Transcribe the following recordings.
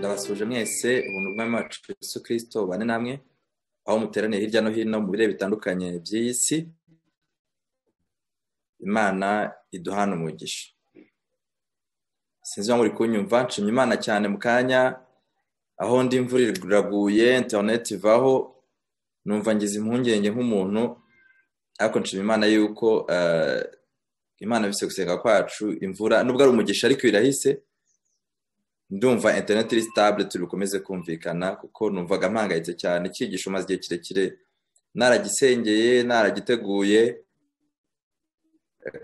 twabasuhuje mwese ubuntu bw'umwami wacu Yesu kirisito bane namwe aho muteraniye hirya no hino mu birere bitandukanye by'iyi si imana iduhana umugisha sinzi ngo uri kunyumva nshimye imana cyane mu kanya aho ndi imvura iraguye interineti ivaho numva ngize impungenge nk'umuntu ariko nshima imana yuko imana bise gusenga kwacu imvura nubwo ari umugisha ariko irahise ndumva interineti iri sitabule turi bukomeze kumvikana kuko numvaga mpangayitse cyane icyigisho umaze igihe kirekire naragisengeye naragiteguye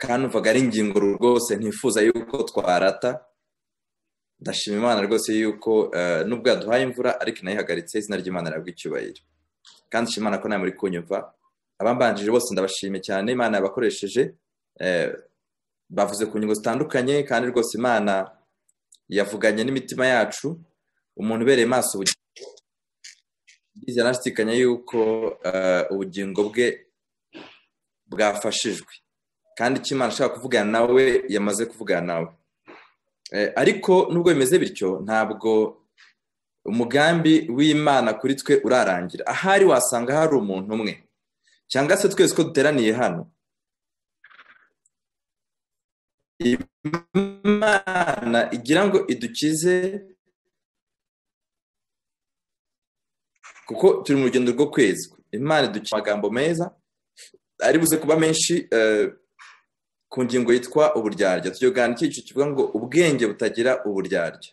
kandi numvaga ari ingingo rwose ntifuza yuko twarata ndashima imana rwose yuko nubwo yaduhaye imvura ariko inayihagaritse izina ry'imana rihabwa icyubahiro kandi nshima imana ko nawe muri kunyumva abambanjije bose ndabashimiye cyane imana yabakoresheje bavuze ku ngingo zitandukanye kandi rwose imana yavuganye n'imitima yacu umuntu ubereye maso ubugingo bwiza anashidikanya yuko ubugingo bwe bwafashijwe kandi icyo imana ashaka kuvugana nawe yamaze kuvugana nawe ariko nubwo bimeze bityo ntabwo umugambi w'imana kuri twe urarangira ahari wasanga hari umuntu umwe cyangwa se twese ko duteraniye hano imana igira ngo idukize kuko turi mu rugendo rwo kwezwa imana idukiza amagambo meza ari buze kuba menshi ku ngingo yitwa uburyarya tujyana icyiciro kivuga ngo ubwenge butagira uburyarya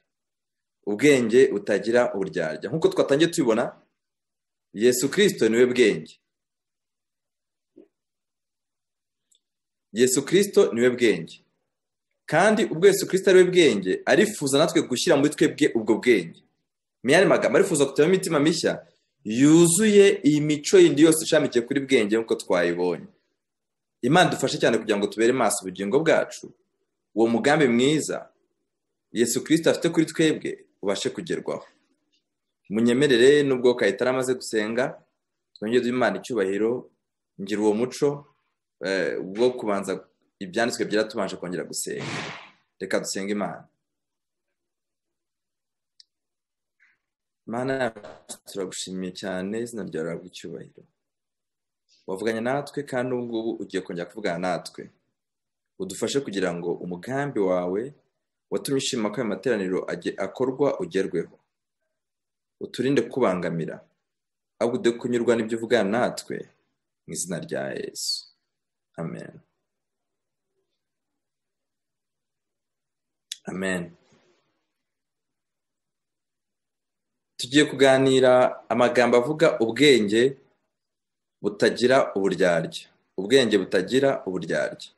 ubwenge butagira uburyarya nk'uko twatangiye tubibona yesu kirisito niwe bwenge yesu kirisito niwe bwenge kandi ubwo Yesu kirisita ari we bwenge arifuza natwe gushyira muri twebwe ubwo bwenge meyari magambo arifuza kutema imitima mishya yuzuye iyi mico yindi yose ishamikiye kuri bwenge nk'uko twayibonye imana dufashe cyane kugira ngo tubere maso ubugingo bwacu uwo mugambi mwiza Yesu kirisita afite kuri twebwe ubashe kugerwaho munyemerere n'ubwo kayitari amaze gusenga twongere imana icyubahiro ngira uwo muco wo kubanza ibyanditswe byera tubanje kongera gusenga reka dusenge imana imana turagushimiye cyane izina ryawe rirabwa icyubahiro wavuganye natwe kandi ubu ngubu ugiye kongera kuvugana natwe udufashe kugira ngo umugambi wawe watumye ushima ko ayo materaniro akorwa ugerweho uturinde kubangamira ahubwo ude kunyurwa n'ibyo uvugana natwe mu izina rya yesu amen amen tugiye kuganira amagambo avuga ubwenge butagira uburyarya ubwenge butagira uburyarya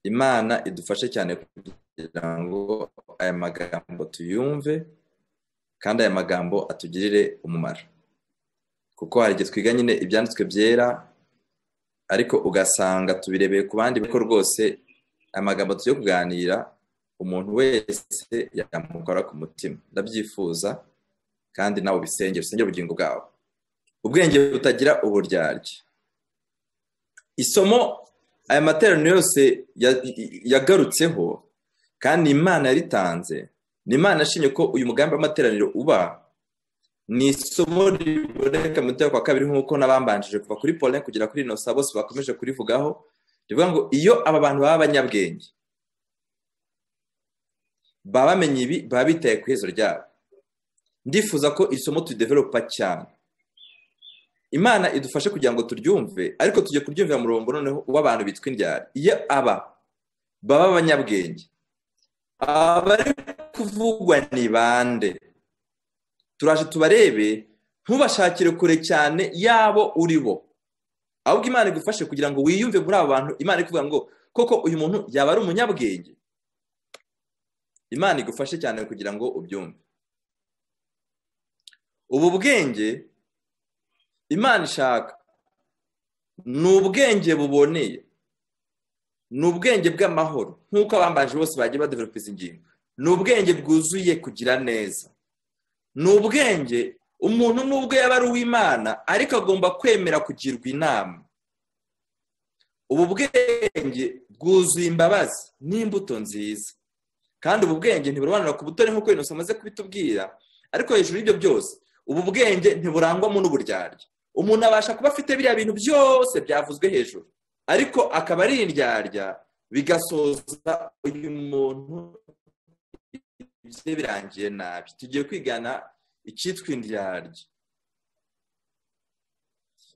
imana idufashe cyane kugira ngo aya magambo tuyumve kandi aya magambo atugirire umumaro kuko hari igihe twiga nyine ibyanditswe byera ariko ugasanga tubirebeye ku bandi ariko rwose amagambo tugiye kuganira umuntu wese yamukora ku mutima ndabyifuza kandi nawe ubisenge usenge ubugingo bwawe ubwenge butagira uburyarya isomo aya materaniro yose yagarutseho kandi imana yaritanze ni imana yashimye ko uyu mugambi w'amateraniro uba ni isomo riboneka mu kwa kabiri nk'uko n'abambanjije kuva kuri polin kugera kuri inosa bose bakomeje kurivugaho rivuga ngo iyo aba bantu baba abanyabwenge baba bamenye ibi baba bitaye ku iherezo ryabo ndifuza ko iri somo tudeveropa cyane imana idufashe kugira ngo turyumve ariko tujye kuryumvira murongo noneho uwo abantu bitwa indyari iyo aba baba abanyabwenge abari kuvugwa ni bande turaje tubarebe ntubashakire kure cyane yabo uri bo ahubwo imana igufashe kugira ngo wiyumve muri abo bantu imana ikuvuga ngo koko uyu muntu yaba ari umunyabwenge imana igufashe cyane kugira ngo ubyumve ubu bwenge imana ishaka ni ubwenge buboneye ni ubwenge bw'amahoro nk'uko abambaje bose bagiye badeveropa izi ngingo ni ubwenge bwuzuye kugira neza ni ubwenge umuntu n'ubwo yaba ari uw'imana ariko agomba kwemera kugirwa inama ubu bwenge bwuzuye imbabazi n'imbuto nziza kandi ubu bwenge ntiburobanura ku butoni nk'uko inoso amaze kubitubwira ariko hejuru y'ibyo byose ubu bwenge ntiburangwamo n'uburyarya umuntu abasha kuba afite biriya bintu byose byavuzwe hejuru ariko akaba ari indyarya bigasoza uyu muntu ibye birangiye nabi tugiye kwigana icyitwa indyarya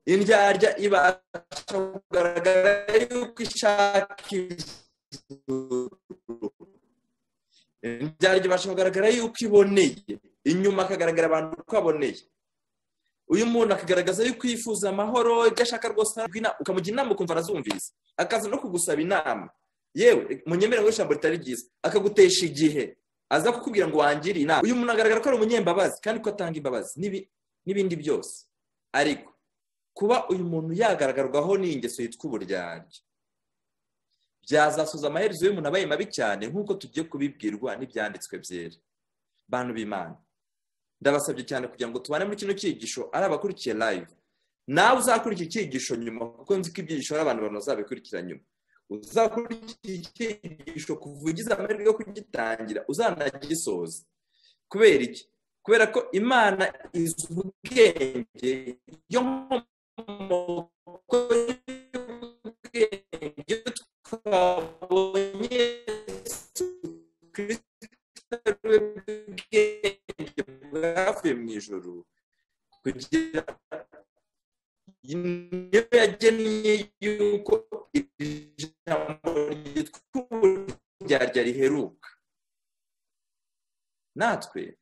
indyarya ibasha kugaragara yuko ishaka indyarya ibasha kugaragara yuko iboneye inyuma akagaragara abantu uko aboneye uyu muntu akagaragaza yuko yifuza amahoro ibyo ashaka rwose ukamugira inama ukumva arazumvise akaza no kugusaba inama yewe munyemere ngo ijambo ritari ryiza akagutesha igihe aza kukubwira ngo wangire inama uyu muntu agaragara ko ari umunyembabazi kandi ko atanga imbabazi n'ibindi byose ariko kuba uyu muntu yagaragarwaho n'ingeso yitwa uburyarya byazasoza amaherezo y'umuntu abaye mabi cyane nk'uko tugiye kubibwirwa n'ibyanditswe byera bantu b'imana ndabasabye cyane kugira ngo tubane muri kino cyigisho ari abakurikiye live nawe uzakurikira icyigisho nyuma kuko nzi ko ibyigisho hari abantu bazabikurikira nyuma uzakurikira icyigisho kuva ugize amahirwe yo kugitangira uzanagisoza kubera iki kubera ko imana izi ubwenge yo nkomoko y'ubwenge twabonye ubwenge bwavuye mu ijoro kugira niyo yagennye yuko iri jambo ryitwa uburyarya riheruka natwe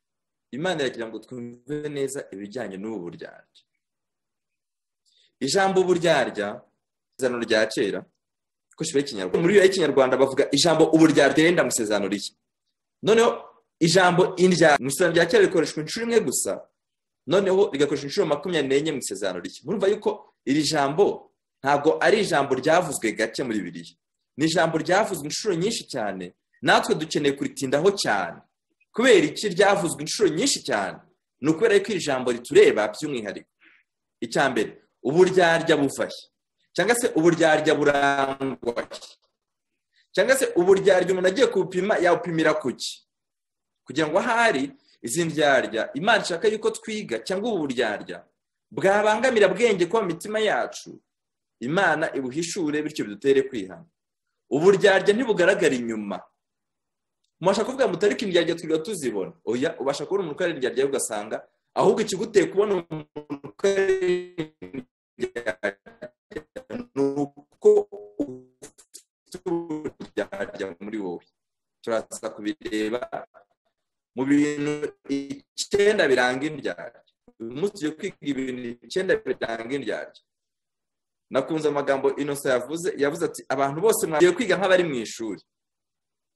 imana iragira ngo twumve neza ibijyanye n'ubu buryarya ijambo uburyarya isezerano rya kera kuko shibura ikinyarwanda muri iyo y'ikinyarwanda bavuga ijambo uburyarya yenda mu isezerano rishya noneho ijambo indya mu isezerano rya kera rikoreshwa inshuro imwe gusa noneho rigakoreshwa inshuro makumyabiri n'enye mu isezerano rishya murumva yuko iri jambo ntabwo ari ijambo ryavuzwe gake muri bibiriya ni ijambo ryavuzwe inshuro nyinshi cyane natwe dukeneye kuritindaho cyane kubera iki ryavuzwe inshuro nyinshi cyane ni ukubera ko iri jambo ritureba by'umwihariko icya mbere uburyarya buvahe cyangwa se uburyarya burangwahe cyangwa se uburyarya umuntu agiye kuwupima yawupimira kuki kugira ngo ahari izi ndyarya imana ishaka yuko twiga cyangwa ubu buryarya bwabangamira bwenge kuba mu mitima yacu imana ibuhishure bityo bidutere kwihana uburyarya ntibugaragara inyuma mubasha kuvuga ngo utarike indyarya twirirwa tuzibona oya ubasha kubona umuntu ukorera indyarya ugasanga ahubwo ikiguteye kubona umuntu ukorera indyarya ni uko ufite uburyarya muri wowe turaza kubireba mu bintu icyenda biranga indyarya uyu munsi tugiye kwiga ibintu icyenda biranga indyarya nakunze amagambo inosa yavuze yavuze ati abantu bose mwagiye kwiga nk'abari mu ishuri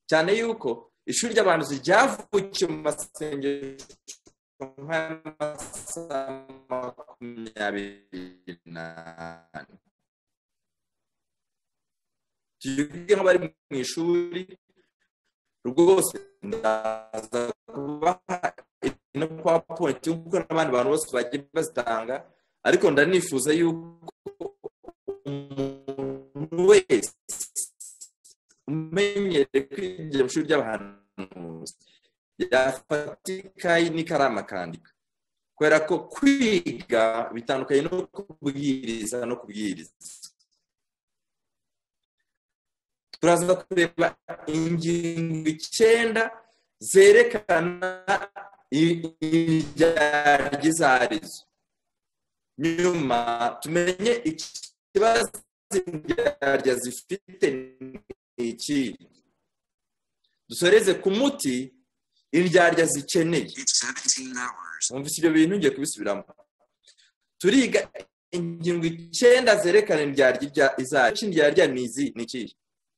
cyane yuko ishuri ry'abahanuzi ryavukiye mu masengesho nk'amasaha makumyabiri n'ane tugiye nk'abari mu ishuri rwose ndaza kubaha ino kwa pointi nk'uko n'abandi bantu bose bagiye bazitanga ariko ndanifuza yuko umuntu wese umenyere kwinjira mu ishuri ry'abahanuzi yafata ikayi n'ikaramu akandika kubera ko kwiga bitandukanye no kubwiriza no kubwiriza turaza kureba ingingo icyenda zerekana ibyarya izo arizo nyuma tumenye ikibazo ibyarya zifite iki dusoreze ku muti indyarya zikeneye wumvise ibyo bintu ngiye kubisubiramo turiga ingingo icyenda zerekana indyarya izacu indyarya ni izi ni iki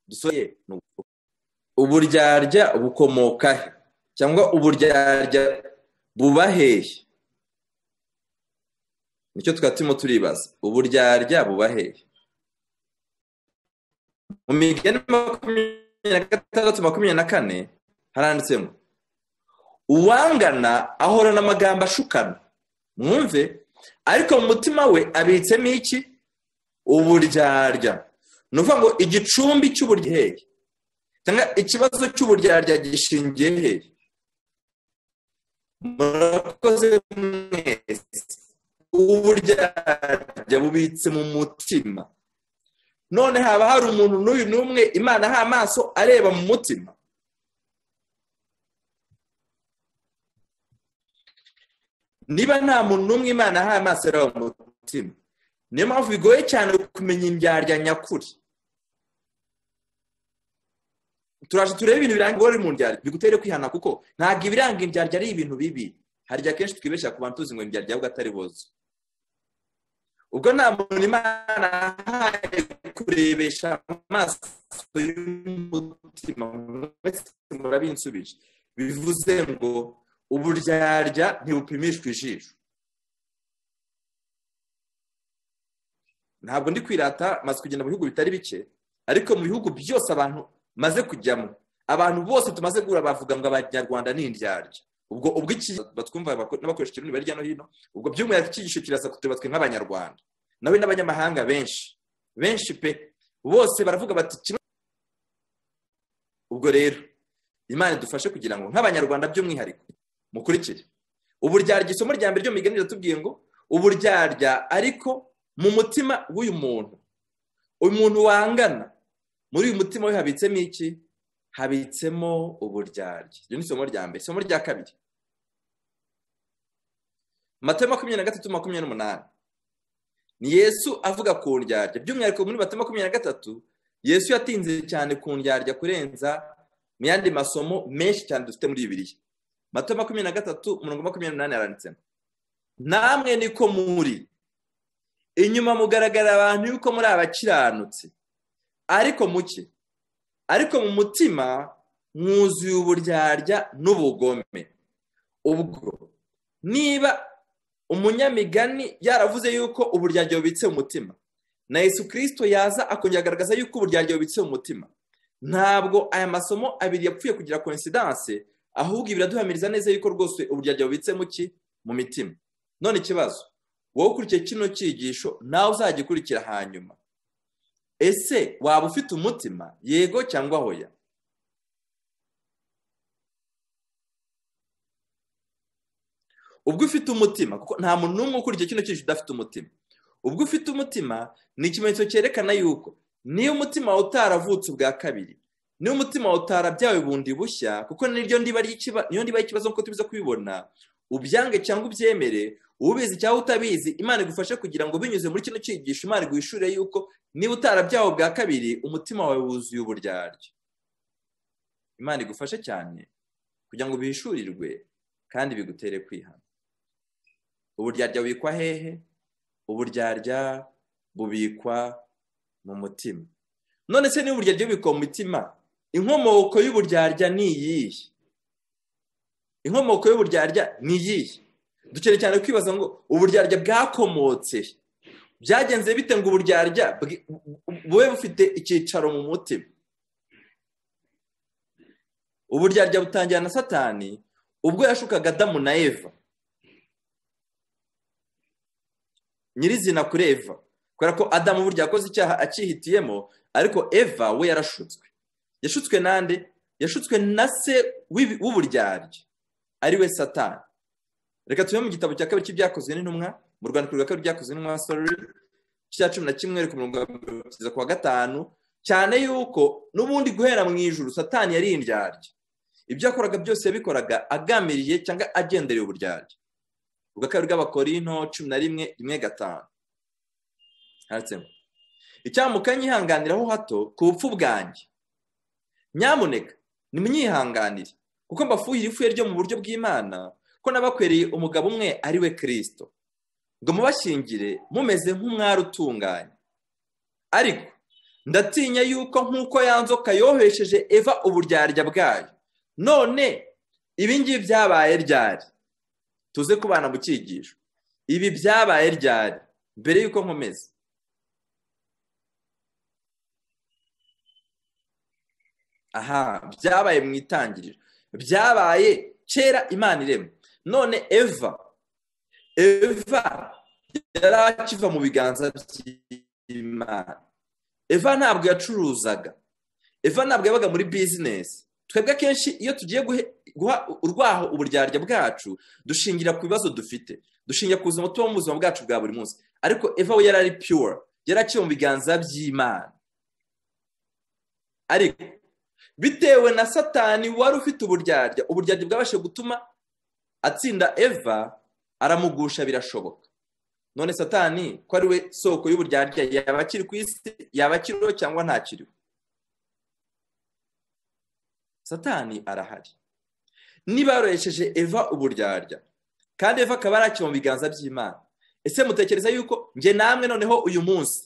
dusoye uburyarya bukomoka he cyangwa uburyarya buba hehe nicyo twaba turimo turibaza uburyarya buba hehe mu migani makumyabiri na gatandatu makumyabiri na kane haranditsemo uwangana ahorana amagambo ashukana mwumve ariko mu mutima we abitsemo iki uburyarya ni ukuvuga ngo igicumbi cy'uburyohe ikibazo cy'uburyarya gishingiye he murakoze mwese uburyarya bubitse mu mutima none haba hari umuntu n'uyu n'umwe imana aha amaso areba mu mutima niba nta muntu n'umwe imana aha amaso areba mu mutima niyo mpamvu bigoye cyane kumenya indyarya nyakuri turaje turebe ibintu biranga ingorane mu ndyarya bigutere kwihana kuko ntabwo ibiranga indyarya ari ibintu bibi hari igihe akenshi twibeshya ku bantu tuzi ngo indyarya ahubwo atari boze ubwo nta muntu imana ahaye kurebesha amaso y'umutima murabinsubije bivuze ngo uburyarya ntibupimishwe ijisho ntabwo ndi kwirata maze kugenda mu bihugu bitari bike ariko mu bihugu byose abantu maze kujyamo abantu bose tumaze guhura bavuga ngo abanyarwanda ni indyarya ubwo ubwo iki batwumva n'abakoresha ikirunga hirya no hino ubwo by'umwihariko iki gisho kiraza kutubatswe nk'abanyarwanda nawe n'abanyamahanga benshi benshi pe bose baravuga bati kino ubwo rero imana idufashe kugira ngo nk'abanyarwanda by'umwihariko mukurikire uburyarya isomo rya mbere ry'umugani riratubwiye ngo uburyarya ariko mu mutima w'uyu muntu uyu muntu wangana muri uyu mutima we habitsemo iki habitsemo uburyarya iryo ni isomo rya mbere isomo rya kabiri mato makumyabiri na gatatu makumyabiri n'umunani ni yesu avuga ku ndyarya by'umwihariko muri mato makumyabiri na gatatu yesu yatinze cyane ku ndyarya kurenza mu yandi masomo menshi cyane dufite muri bibiriya mato makumyabiri na gatatu umurongo makumyabiri n'umunani yaranditsemo namwe niko muri inyuma mugaragara abantu yuko muri abakiranutse ariko muke ariko mu mutima mwuzuye uburyarya n'ubugome ubwo niba umunyamigani yaravuze yuko uburyarya bubitse mu mutima na yesu kirisito yaza akongera agaragaza yuko uburyarya bubitse mu mutima ntabwo aya masomo abiri yapfuye kugira koinsidanse ahubwo biraduhamiriza neza yuko rwose uburyarya bubitse muki mu mitima none ikibazo wowe ukurikiye kino cyigisho nawe uzagikurikira hanyuma ese waba ufite umutima yego cyangwa hoya ubwo ufite umutima kuko nta muntu n'umwe ukurikiye kino cyigisho udafite umutima ubwo ufite umutima ni ikimenyetso cyerekana yuko niyo umutima utaravutse ubwa kabiri niyo umutima utarabyawe bundi bushya kuko niryo ndiba y'ikibazo nk'uko tubiza kubibona ubyange cyangwa ubyemere ubizi cyangwa utabizi imana igufashe kugira ngo binyuze muri kino cyigisho imana iguhishurire yuko niba utarabyawe bwa kabiri umutima wawe wuzuye uburyarya imana igufashe cyane kugira ngo bihishurirwe kandi bigutere kwihana uburyarya bubikwa hehe uburyarya bubikwa mu mutima none se niba uburyarya bubikwa mu mitima inkomoko y'uburyarya ni iyihe inkomoko y'uburyarya ni iyihe dukeneye cyane kwibaza ngo uburyarya bwakomotse byagenze bite ngo uburyarya bube bufite icyicaro mu mutima uburyarya butangira na satani ubwo yashukaga adamu na eva nyirizina kuri eva kubera ko adamu burya yakoze icyaha akihitiyemo ariko eva we yarashutswe yashutswe nande yashutswe na se w'uburyarya ari we satani reka tube mu gitabo cya kabiri cy'ibyakozwe n'intumwa mu rwandiko rwa kabiri byakozwe n'intumwa sorori cya cumi na kimwe ku mirongo kugeza ku wa gatanu cyane yuko n'ubundi guhera mu ijuru satani yari indyarya ibyo yakoraga byose yabikoraga agamiriye cyangwa agendereye uburyarya ubwa kabiri bw'abakorinto cumi na rimwe rimwe gatanu handitsemo icyamukanye yihanganiraho hato ku bupfu bwanjye nyamuneka nimwihanganire kuko mbafuhira ifu ryo mu buryo bw'imana ko n'abakwereye umugabo umwe ari we kirisito ngo mubashingire mumeze nk'umwari utunganye ariko ndatinya yuko nk'uko yanzoka yohesheje eva uburyarya bwayo none ibingibi byabaye ryari tuze kubana mu cyigisho ibi byabaye ryari mbere y'uko nkomeza aha byabaye mu itangiriro byabaye kera imana irema none eva eva yari akiva mu biganza by'imana eva ntabwo yacuruzaga eva ntabwo yabaga muri bizinesi twebwe akenshi iyo tugiye guha urwaho uburyarya bwacu dushingira ku bibazo dufite dushingira ku buzima tuba mu buzima bwacu bwa buri munsi ariko eva we yari ari pure yari akiri mu biganza by'imana ariko bitewe na satani wari ufite uburyarya uburyarya bwabashije gutuma atsinda eva aramugusha birashoboka none satani ko ari we soko y'uburyarya yaba akiri ku isi yaba akiriho cyangwa ntakiriho satani arahari niba yorohesheje eva uburyarya kandi eva akaba ari mu biganza by'imana ese mutekereza yuko njye namwe noneho uyu munsi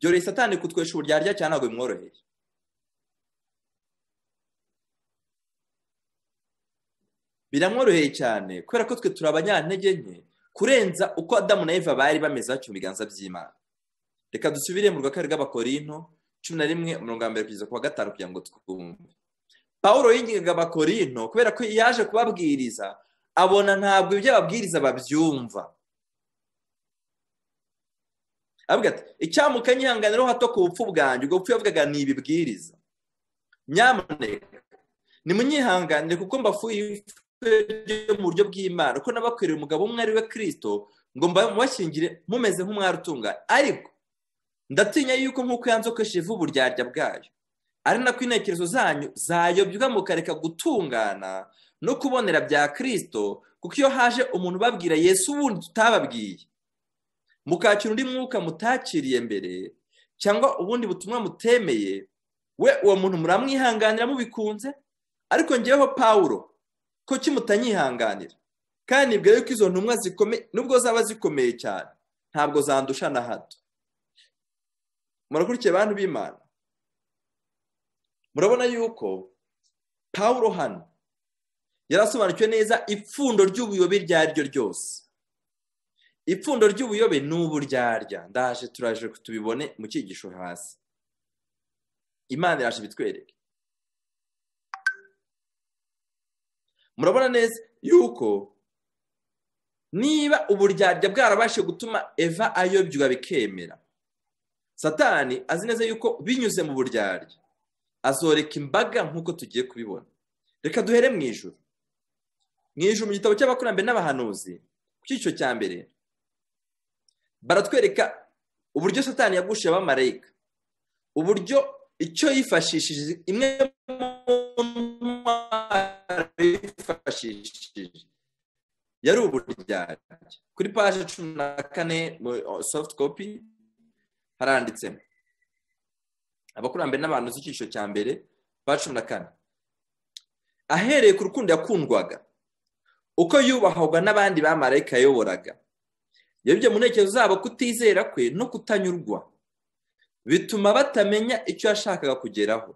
byoroheye satani kutwesha uburyarya cyane ntabwo bimworoheye biramworoheye cyane kubera ko twe turi abanyantege nke kurenza uko adamu na eva bari bameze mu biganza by'imana reka dusubire mu rwakari rw'abakorinto cumi na rimwe umurongo wa mbere kugeza ku wa gatanu kugira ngo twumve paul yingingaga abakorino kubera ko yaje kubabwiriza abona ntabwo ibyo ababwiriza babyumva avuga ati icyamuka nyihanganiraho hato ku bupfu bwanjye ubwo bupfu yavugaga ni ibibwiriza nyamuneka nimunyihanganire kuko mbafuye mu buryo bw'imana kuko nabakwiriye umugabo umwe ari we kirisito ngo mubashyingire mumeze nk'umwari utunganye ariko ndatinya yuko nk'uko yanzokesheje ivu uburyarya bwayo ari nako intekerezo zanyu zayobywa mukareka gutungana no kubonera bya kirisito kuko iyo haje umuntu ubabwira yesu ubundi tutababwiye mukakira undi mwuka mutakiriye mbere cyangwa ubundi butumwa mutemeye we uwo muntu muramwihanganira mubikunze ariko ngeweho pawuro ko kimutanyihanganira kandi nibwira yuko izo ntumwa zikomeye nubwo zaba zikomeye cyane ntabwo zandusha na hato murakurikiye abantu b'imana murabona yuko pawuro hano yarasobanukiwe neza ipfundo ry'ubuyobe iryo ari ryo ryose ipfundo ry'ubuyobe ni uburyarya ndaje turaje tubibone mu cyigisho hasi imana iraje ibitwereke murabona neza yuko niba uburyarya bwarabashije gutuma eva ayobywa bikemera satani azi neza yuko binyuze mu buryarya azoreka imbaga nk'uko tugiye kubibona reka duhere mu ijoro mu ijoro mu gitabo cy'abakurambere n'abahanuzi ku cyiciro cya mbere baratwereka uburyo satani yagushiye abamarayika uburyo icyo yifashishije imwe mu ntwaro yifashishije yari uburyarya kuri paje cumi na kane soft copy haranditsemo abakurambere n'abantu z'icyiciro cya mbere ba cumi na kane ahereye ku rukundo yakundwaga uko yubahwaga n'abandi bamarayika yayoboraga yabibye mu ntekerezo zabo kutizera kwe no kutanyurwa bituma batamenya icyo yashakaga kugeraho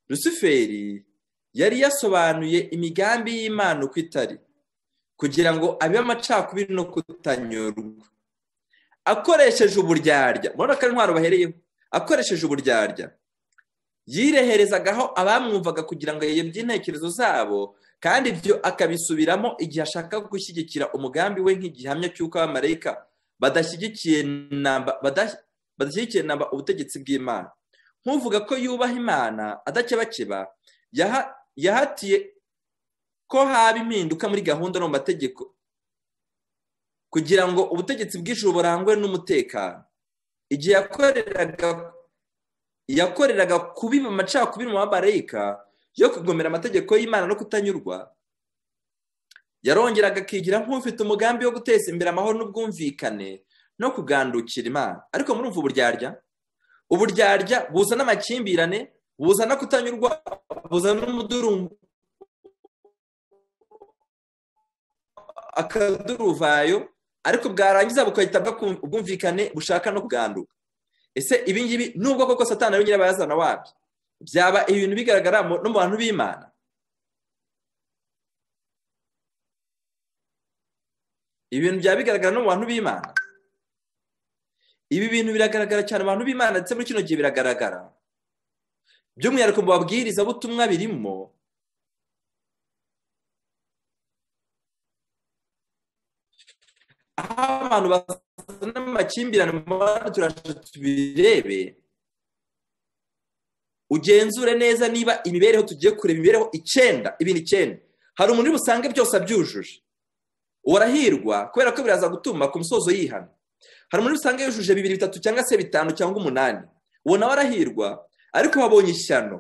rusuferi yari yasobanuye imigambi y'imana uko itari kugira ngo abe amacakubiri no kutanyurwa akoresheje uburyarya murabona ko ari intwaro bahereyeho akoresheje uburyarya yireherezagaho abamwumvaga kugira ngo yiyobye intekerezo zabo kandi ibyo akabisubiramo igihe ashaka gushyigikira umugambi we nk'igihamya cy'uko abamarayika badashyigikiye namba ubutegetsi bw'imana nk'uvuga ko yubaha imana adakebakeba yahatiye ko haba impinduka muri gahunda no mu mategeko kugira ngo ubutegetsi bw'ijuru burangwe n'umutekano igihe yakoreraga yakoreraga kubiba amacakubiri mu mabarayika yo kugomera amategeko y'imana no kutanyurwa yarongeraga akigira nk'ufite umugambi wo guteza imbere amahoro n'ubwumvikane no kugandukira imana ariko murumva uburyarya uburyarya buzana amakimbirane buzana kutanyurwa buzana n'umudurungu akaduruvayo ariko bwarangiza bugahita ubwumvikane bushaka no kuganduka ese ibi ngibi nubwo koko satana ari nyirabayazana wabyo byaba ibintu bigaragara no mu bantu b'imana ibintu byaba bigaragara no mu bantu b'imana ibi bintu biragaragara cyane mu bantu b'imana ndetse muri kino gihe biragaragara by'umwihariko mu babwirizabutumwa birimo aho abantu bazana amakimbirane mu bantu turasha tubirebe ugenzure neza niba imibereho tugiye kureba imibereho icyenda ibintu icyenda hari umuntu uri busange byose abyujuje warahirwa kubera ko biraza gutuma ku musozo yihana hari umuntu usanga yujuje bibiri bitatu cyangwa se bitanu cyangwa umunani uwo nawe arahirwa ariko wabonye ishyano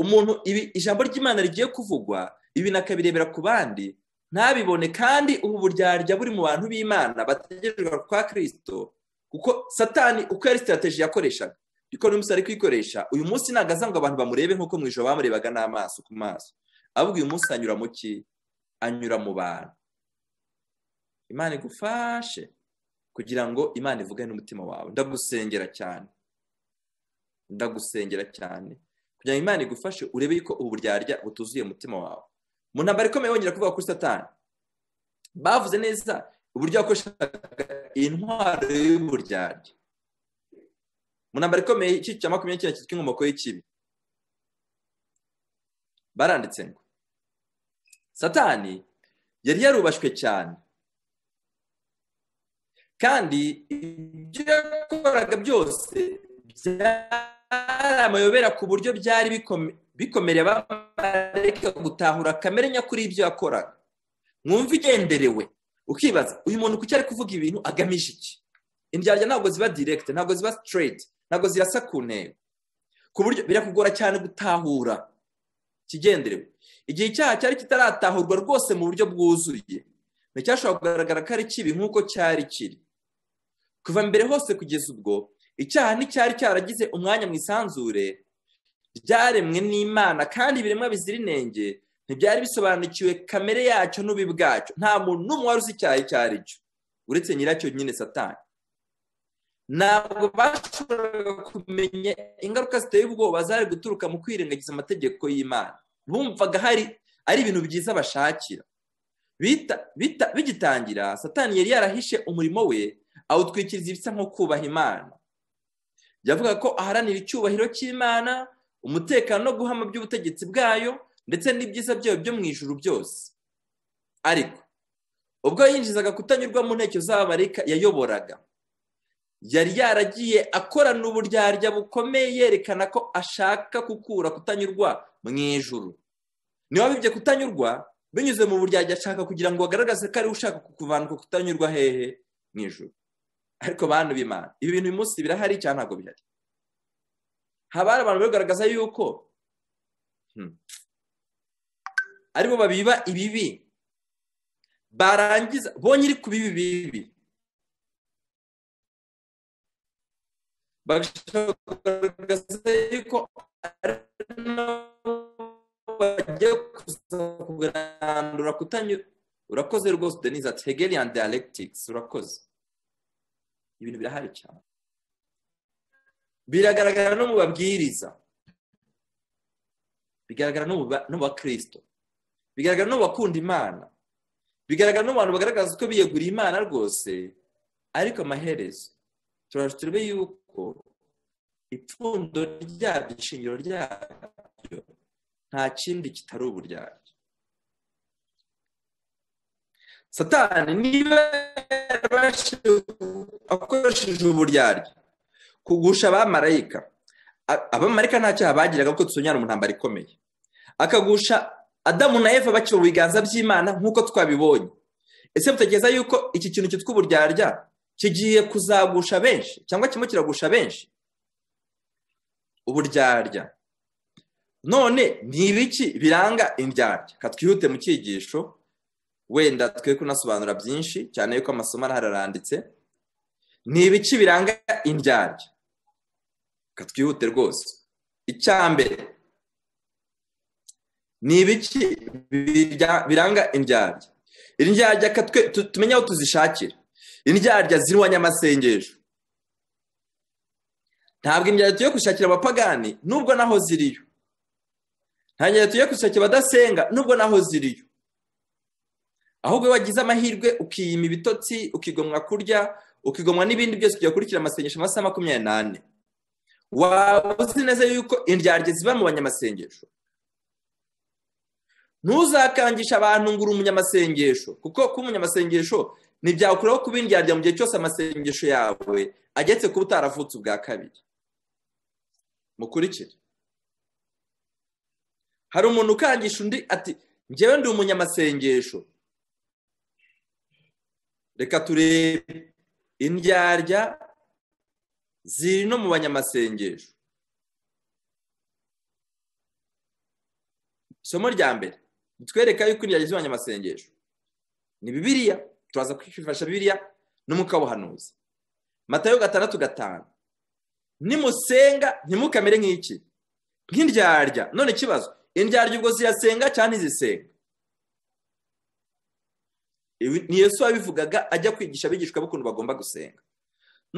umuntu ijambo ry'imana rigiye kuvugwa ibintu akabirebera ku bandi ntabibone kandi ubu buryarya buri mu bantu b'imana bategerejwe kwa kirisito kuko satani uko yari sitirateji yakoreshaga ariko uyu munsi ari kuyikoresha uyu munsi ntabwo aza ngo abantu bamurebe nk'uko mu ijoro bamurebaga n'amaso ku maso ahubwo uyu munsi anyura mu ki anyura mu bantu imana igufashe kugira ngo imana ivugane n'umutima wawe ndagusengera cyane ndagusengera cyane kugira ngo imana igufashe urebe yuko ubu buryarya butuzuye umutima wawe mu ntambaro ikomeye wongera kuvuga kuri satani bavuze neza uburyo wakoreshaga intwaro y'uburyarya mu ntambaro ikomeye icyiciro cya makumyabiri n'icyenda cyitwa inkomoko y'ikibi baranditse ngo satani yari yarubashywe cyane kandi ibyo yakoraga byose byari amayobera ku buryo byari bikomereye abamarayika gutahura kamere nyakuri y'ibyo yakoraga mwumva igenderewe ukibaza uyu muntu kuki ari kuvuga ibintu agamije iki indyarya ntabwo ziba direkite ntabwo ziba sitireti ntabwo zirasa ku ntego ku buryo birakugora cyane gutahura kigenderewe igihe icyaha cyari kitaratahurwa rwose mu buryo bwuzuye nticyashobora kugaragara ko ari kibi nk'uko cyari kiri kuva mbere hose kugeza ubwo icyaha nticyari cyaragize umwanya mu isanzure ryaremwe n'imana kandi ibiremwa bizira inenge ntibyari bisobanukiwe kamere yacyo n'ubi bwacyo nta muntu n'umwe wari uzi icyaha icyo ari cyo uretse nyiracyo nyine satani ntabwo bashoboraga kumenya ingaruka ziteye ubwoba zari guturuka mu kwirengagiza amategeko y'imana bumvaga hari ari ibintu byiza bashakira bigitangira satani yari yarahishe umurimo we awutwikiriza ibisa nko kubaha imana yavuga ko aharanira icyubahiro cy'imana umutekano no guhama by'ubutegetsi bwayo ndetse n'ibyiza byayo byo mu ijuru byose ariko ubwo yinjizaga kutanyurwa mu nteko z'abamarayika yayoboraga yari yaragiye akorana uburyarya bukomeye yerekana ko ashaka gukura kutanyurwa mu ijuru niba bibye kutanyurwa binyuze mu buryarya ashaka kugira ngo agaragaze ko ari ushaka kuvanwa kutanyurwa hehe mu ijoro ariko bantu b'imana ibi bintu uyu munsi birahari cyane ntabwo bihari haba hari abantu bari kugaragaza yuko aribo babiba ibibi barangiza bonye iri ku bibi bibi bagashaka kugaragaza yuko ari bagiye kugarandura kutanyura urakoze rwose denise ati hegelian dialectics urakoze ibintu birahari cyane biragaragara no mu babwiriza bigaragara no mu bakirisito bigaragara no mu bakunda imana bigaragara no mu bantu bagaragaza ko biyeguriye imana rwose ariko amaherezo turaje turebe yuko ipfundo ryabyo ishingiro ryabyo nta kindi kitari uburyarya satani niba akoresheje uburyarya kugusha abamarayika abamarayika nta cyaha bagiraga kuko dusonyara mu ntambaro ikomeye akagusha adamu na eva bakiba mu biganza by'imana nk'uko twabibonye ese butekereza yuko iki kintu cyitwa uburyarya kigiye kuzagusha benshi cyangwa kimwe kiragusha benshi uburyarya none ni ibiki biranga indyarya katwihute mu cyigisho wenda twe kunasobanura byinshi cyane yuko amasomo araranditse ni ibiki biranga indyarya katwihute rwose icya mbere ni ibiki biranga indyarya indyarya tumenye aho tuzishakira indyarya zirwanya amasengesho ntabwo indyarya tugiye gushakira abapagani nubwo naho ziriyo ntangira tujye gushakira abadasenga nubwo naho ziriyo ahubwo iyo wagize amahirwe ukiyima ibitotsi ukigomwa kurya ukigomwa n'ibindi byose kujya gukurikira amasengesho amasaha makumyabiri n'ane waba uzi neza yuko indyarya ziba mu banyamasengesho ntuzakangisha abantu ngo uri umunyamasengesho kuko kuba umunyamasengesho ntibyakuraho kuba indyarya mu gihe cyose amasengesho yawe agetse kuba utaravutse ubwa kabiri mukurikire hari umuntu ukangisha undi ati ngewe ndi umunyamasengesho reka turebe indyarya ziri no mu banyamasengesho isomo rya mbere bitwereka yuko indyarya ziri mu banyamasengesho ni bibiriya turaza kwifashisha bibiriya n'umwuka w'ubuhanuzi matayo gatandatu gatanu nimusenga ntimukamere nk'iki nk'indyarya none ikibazo indyarya ubwo ziyasenga cyangwa ntizisenga ni yesu wabivugaga ajya kwigisha abigishwa b'ukuntu bagomba gusenga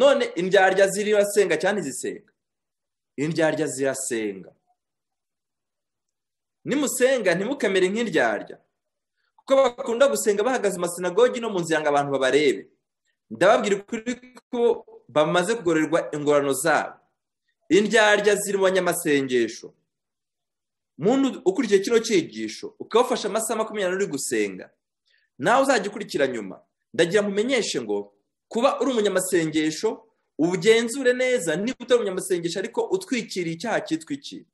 none indyarya zirasenga cyangwa ntizisenga indyarya zirasenga nimusenga ntimukamere nk'indyarya kuko bakunda gusenga bahagaze amasinagogi no mu nzira ngo abantu babarebe ndababwira ukuri ko bamaze kugororerwa ingorano zabo indyarya ziri mu banyamasengesho muntu ukurikiye kino cyigisho ukabafasha amasaha makumyabiri uri gusenga nawe uzajya ukurikira nyuma ndagira mumenyeshe ngo kuba uri umunyamasengesho ugenzure neza niba utari umunyamasengesho ariko utwikiriye icyaha cyitwikira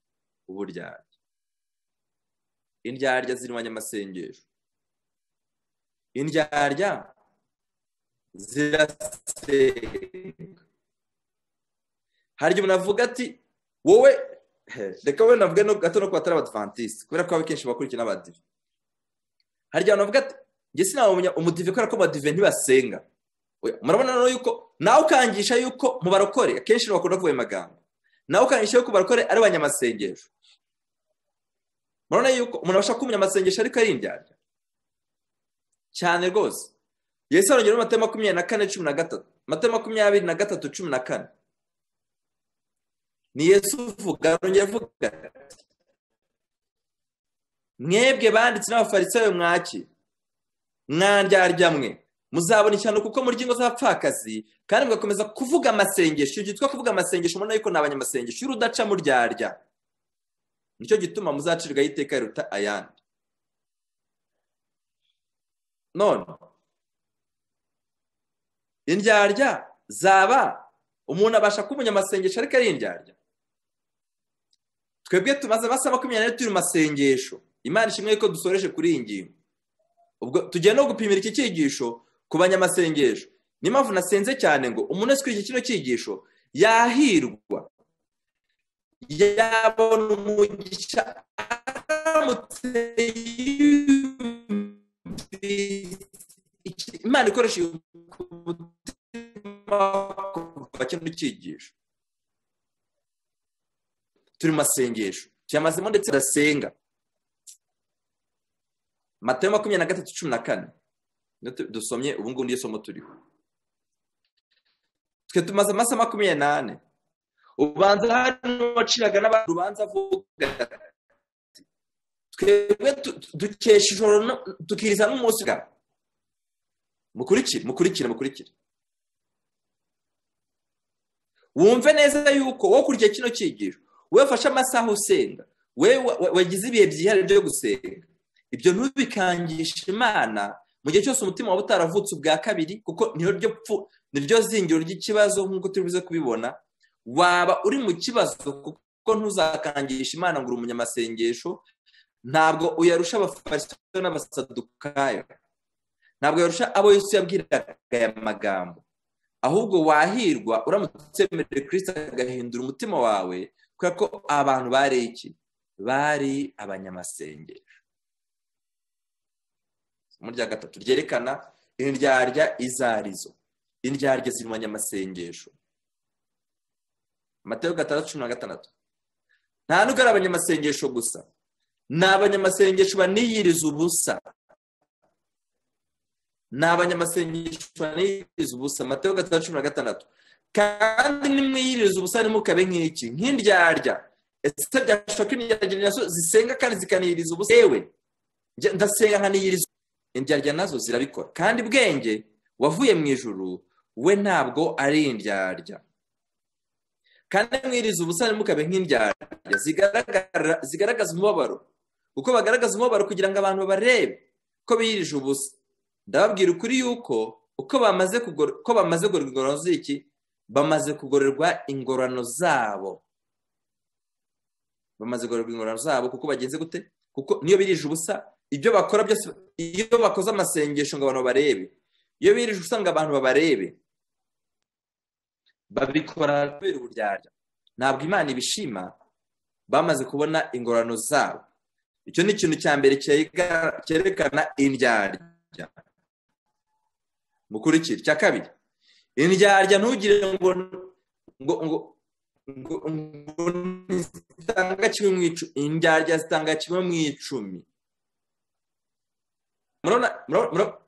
uburyarya indyarya ziri mu banyamasengesho indyarya zirasenga hari igihe umuntu avuga ati wowe reka we navuge gato no ku batari abadivantisite kubera ko akenshi bakurikiye n'abadive hari igihe abantu bavuga ati njye sinabona umudive kubera ko abadive ntibasenga murabona rero yuko nawe ukangisha yuko mu barokore akenshi bakunda kuvuga ayo magambo nawe ukangisha yuko barokore ari abanyamasengesho murabona yuko umuntu abasha kuba umunyamasengesho ariko ari indyarya cyane rwose yesu arongera muri mata makumyabiri na kane cumi na gatatu mata makumyabiri na gatatu cumi na kane ni yesu uvuga arongera avuga ati mwebwe banditse n'abafarisayo mwaki mwandyarya mwe muzabona ishyano kuko muri ingo z'abapfakazi kandi mugakomeza kuvuga amasengesho iyo cyitwa kuvuga amasengesho ubona yuko ni abanyamasengesho y'urudaca muryarya nicyo gituma muzacirwaho iteka riruta ayandi none indyarya zaba umuntu abasha kuba umunyamasengesho ariko ari indyarya twebwe tumaze amasaha makumyabiri n'ane turi mu masengesho imana ishimwe ko dusoreje kuri iyi ngingo ubwo tugiye no gupimira iki cyigisho ku banyamasengesho niyo mpamvu nasenze cyane ngo umuntu wese ukurikiye kino cyigisho yahirwa yabona umugisha aramutse imana ikoresha kuva kino cyigisho turi mu masengesho tuyamazemo ndetse tudasenga matayo makumyabiri na gatatu cumi na kane dusomye ubu ngubu niyo somo turiho twe tumaze amasaha makumyabiri n'ane ubanza hano waciraga n'abandi ubanza avuga twebwe dukesha ijoro tukiriza n'umunsi bwawe mukurikire mukurikire mukurikire wumve neza yuko wowe ukurikiye kino cyigisho wowe ufashe amasaha usenga wowe wagize ibihe byihariye byo gusenga ibyo ntubikangishe imana mu gihe cyose umutima waba utaravutse ubwa kabiri kuko niryo zingiro ry'ikibazo nk'uko turi buze kubibona waba uri mu kibazo kuko ntuzakangisha imana ngo uri umunyamasengesho ntabwo uyarusha abafarisayo n'abasadukayo ntabwo yarusha abo Yesu yabwiraga aya magambo ahubwo wahirwa uramutse wemerewe kirisita agahindura umutima wawe kubera ko abantu bari iki bari abanyamasengesho isomo rya gatatu ryerekana indyarya izo arizo indyarya ziri mu banyamasengesho amatara gatandatu cumi na gatandatu nta nubwo ari abanyamasengesho gusa ni abanyamasengesho baniyiriza ubusa ni abanyamasengesho baniyiriza ubusa mateo gatandatu cumi na gatandatu kandi nimwiyiriza ubusa ntimukabe nk'iki nk'indyarya ese byashoboka indyarya nazo zisenga kandi zikaniyiriza ubusa yewe ndasenga nkaniyiriza indyarya nazo zirabikora kandi bwenge wavuye mu ijuru we ntabwo ari indyarya kandi mwiriza ubusa ntimukabe nk'indyarya zigaragaza umubabaro kuko bagaragaza umubabaro kugira ngo abantu babarebe ko biyirije ubusa ndababwira ukuri yuko uko bamaze kugororwa ingororano z'iki bamaze kugororwa ingororano zabo bamaze gukorerwa ingororano zabo kuko bagenze gute kuko niyo birije ubusa ibyo bakora byose iyo bakoze amasengesho ngo abantu babarebe iyo birije ubusa ngo abantu babarebe babikora kubera uburyarya ntabwo imana ibishima bamaze kubona ingororano zabo icyo ni ikintu cya mbere cyerekana indyarya mukurikira icya kabiri indyarya ntugire ngo ngo ngo ngo zitanga kimwe mu icumi indyarya zitanga kimwe mu icumi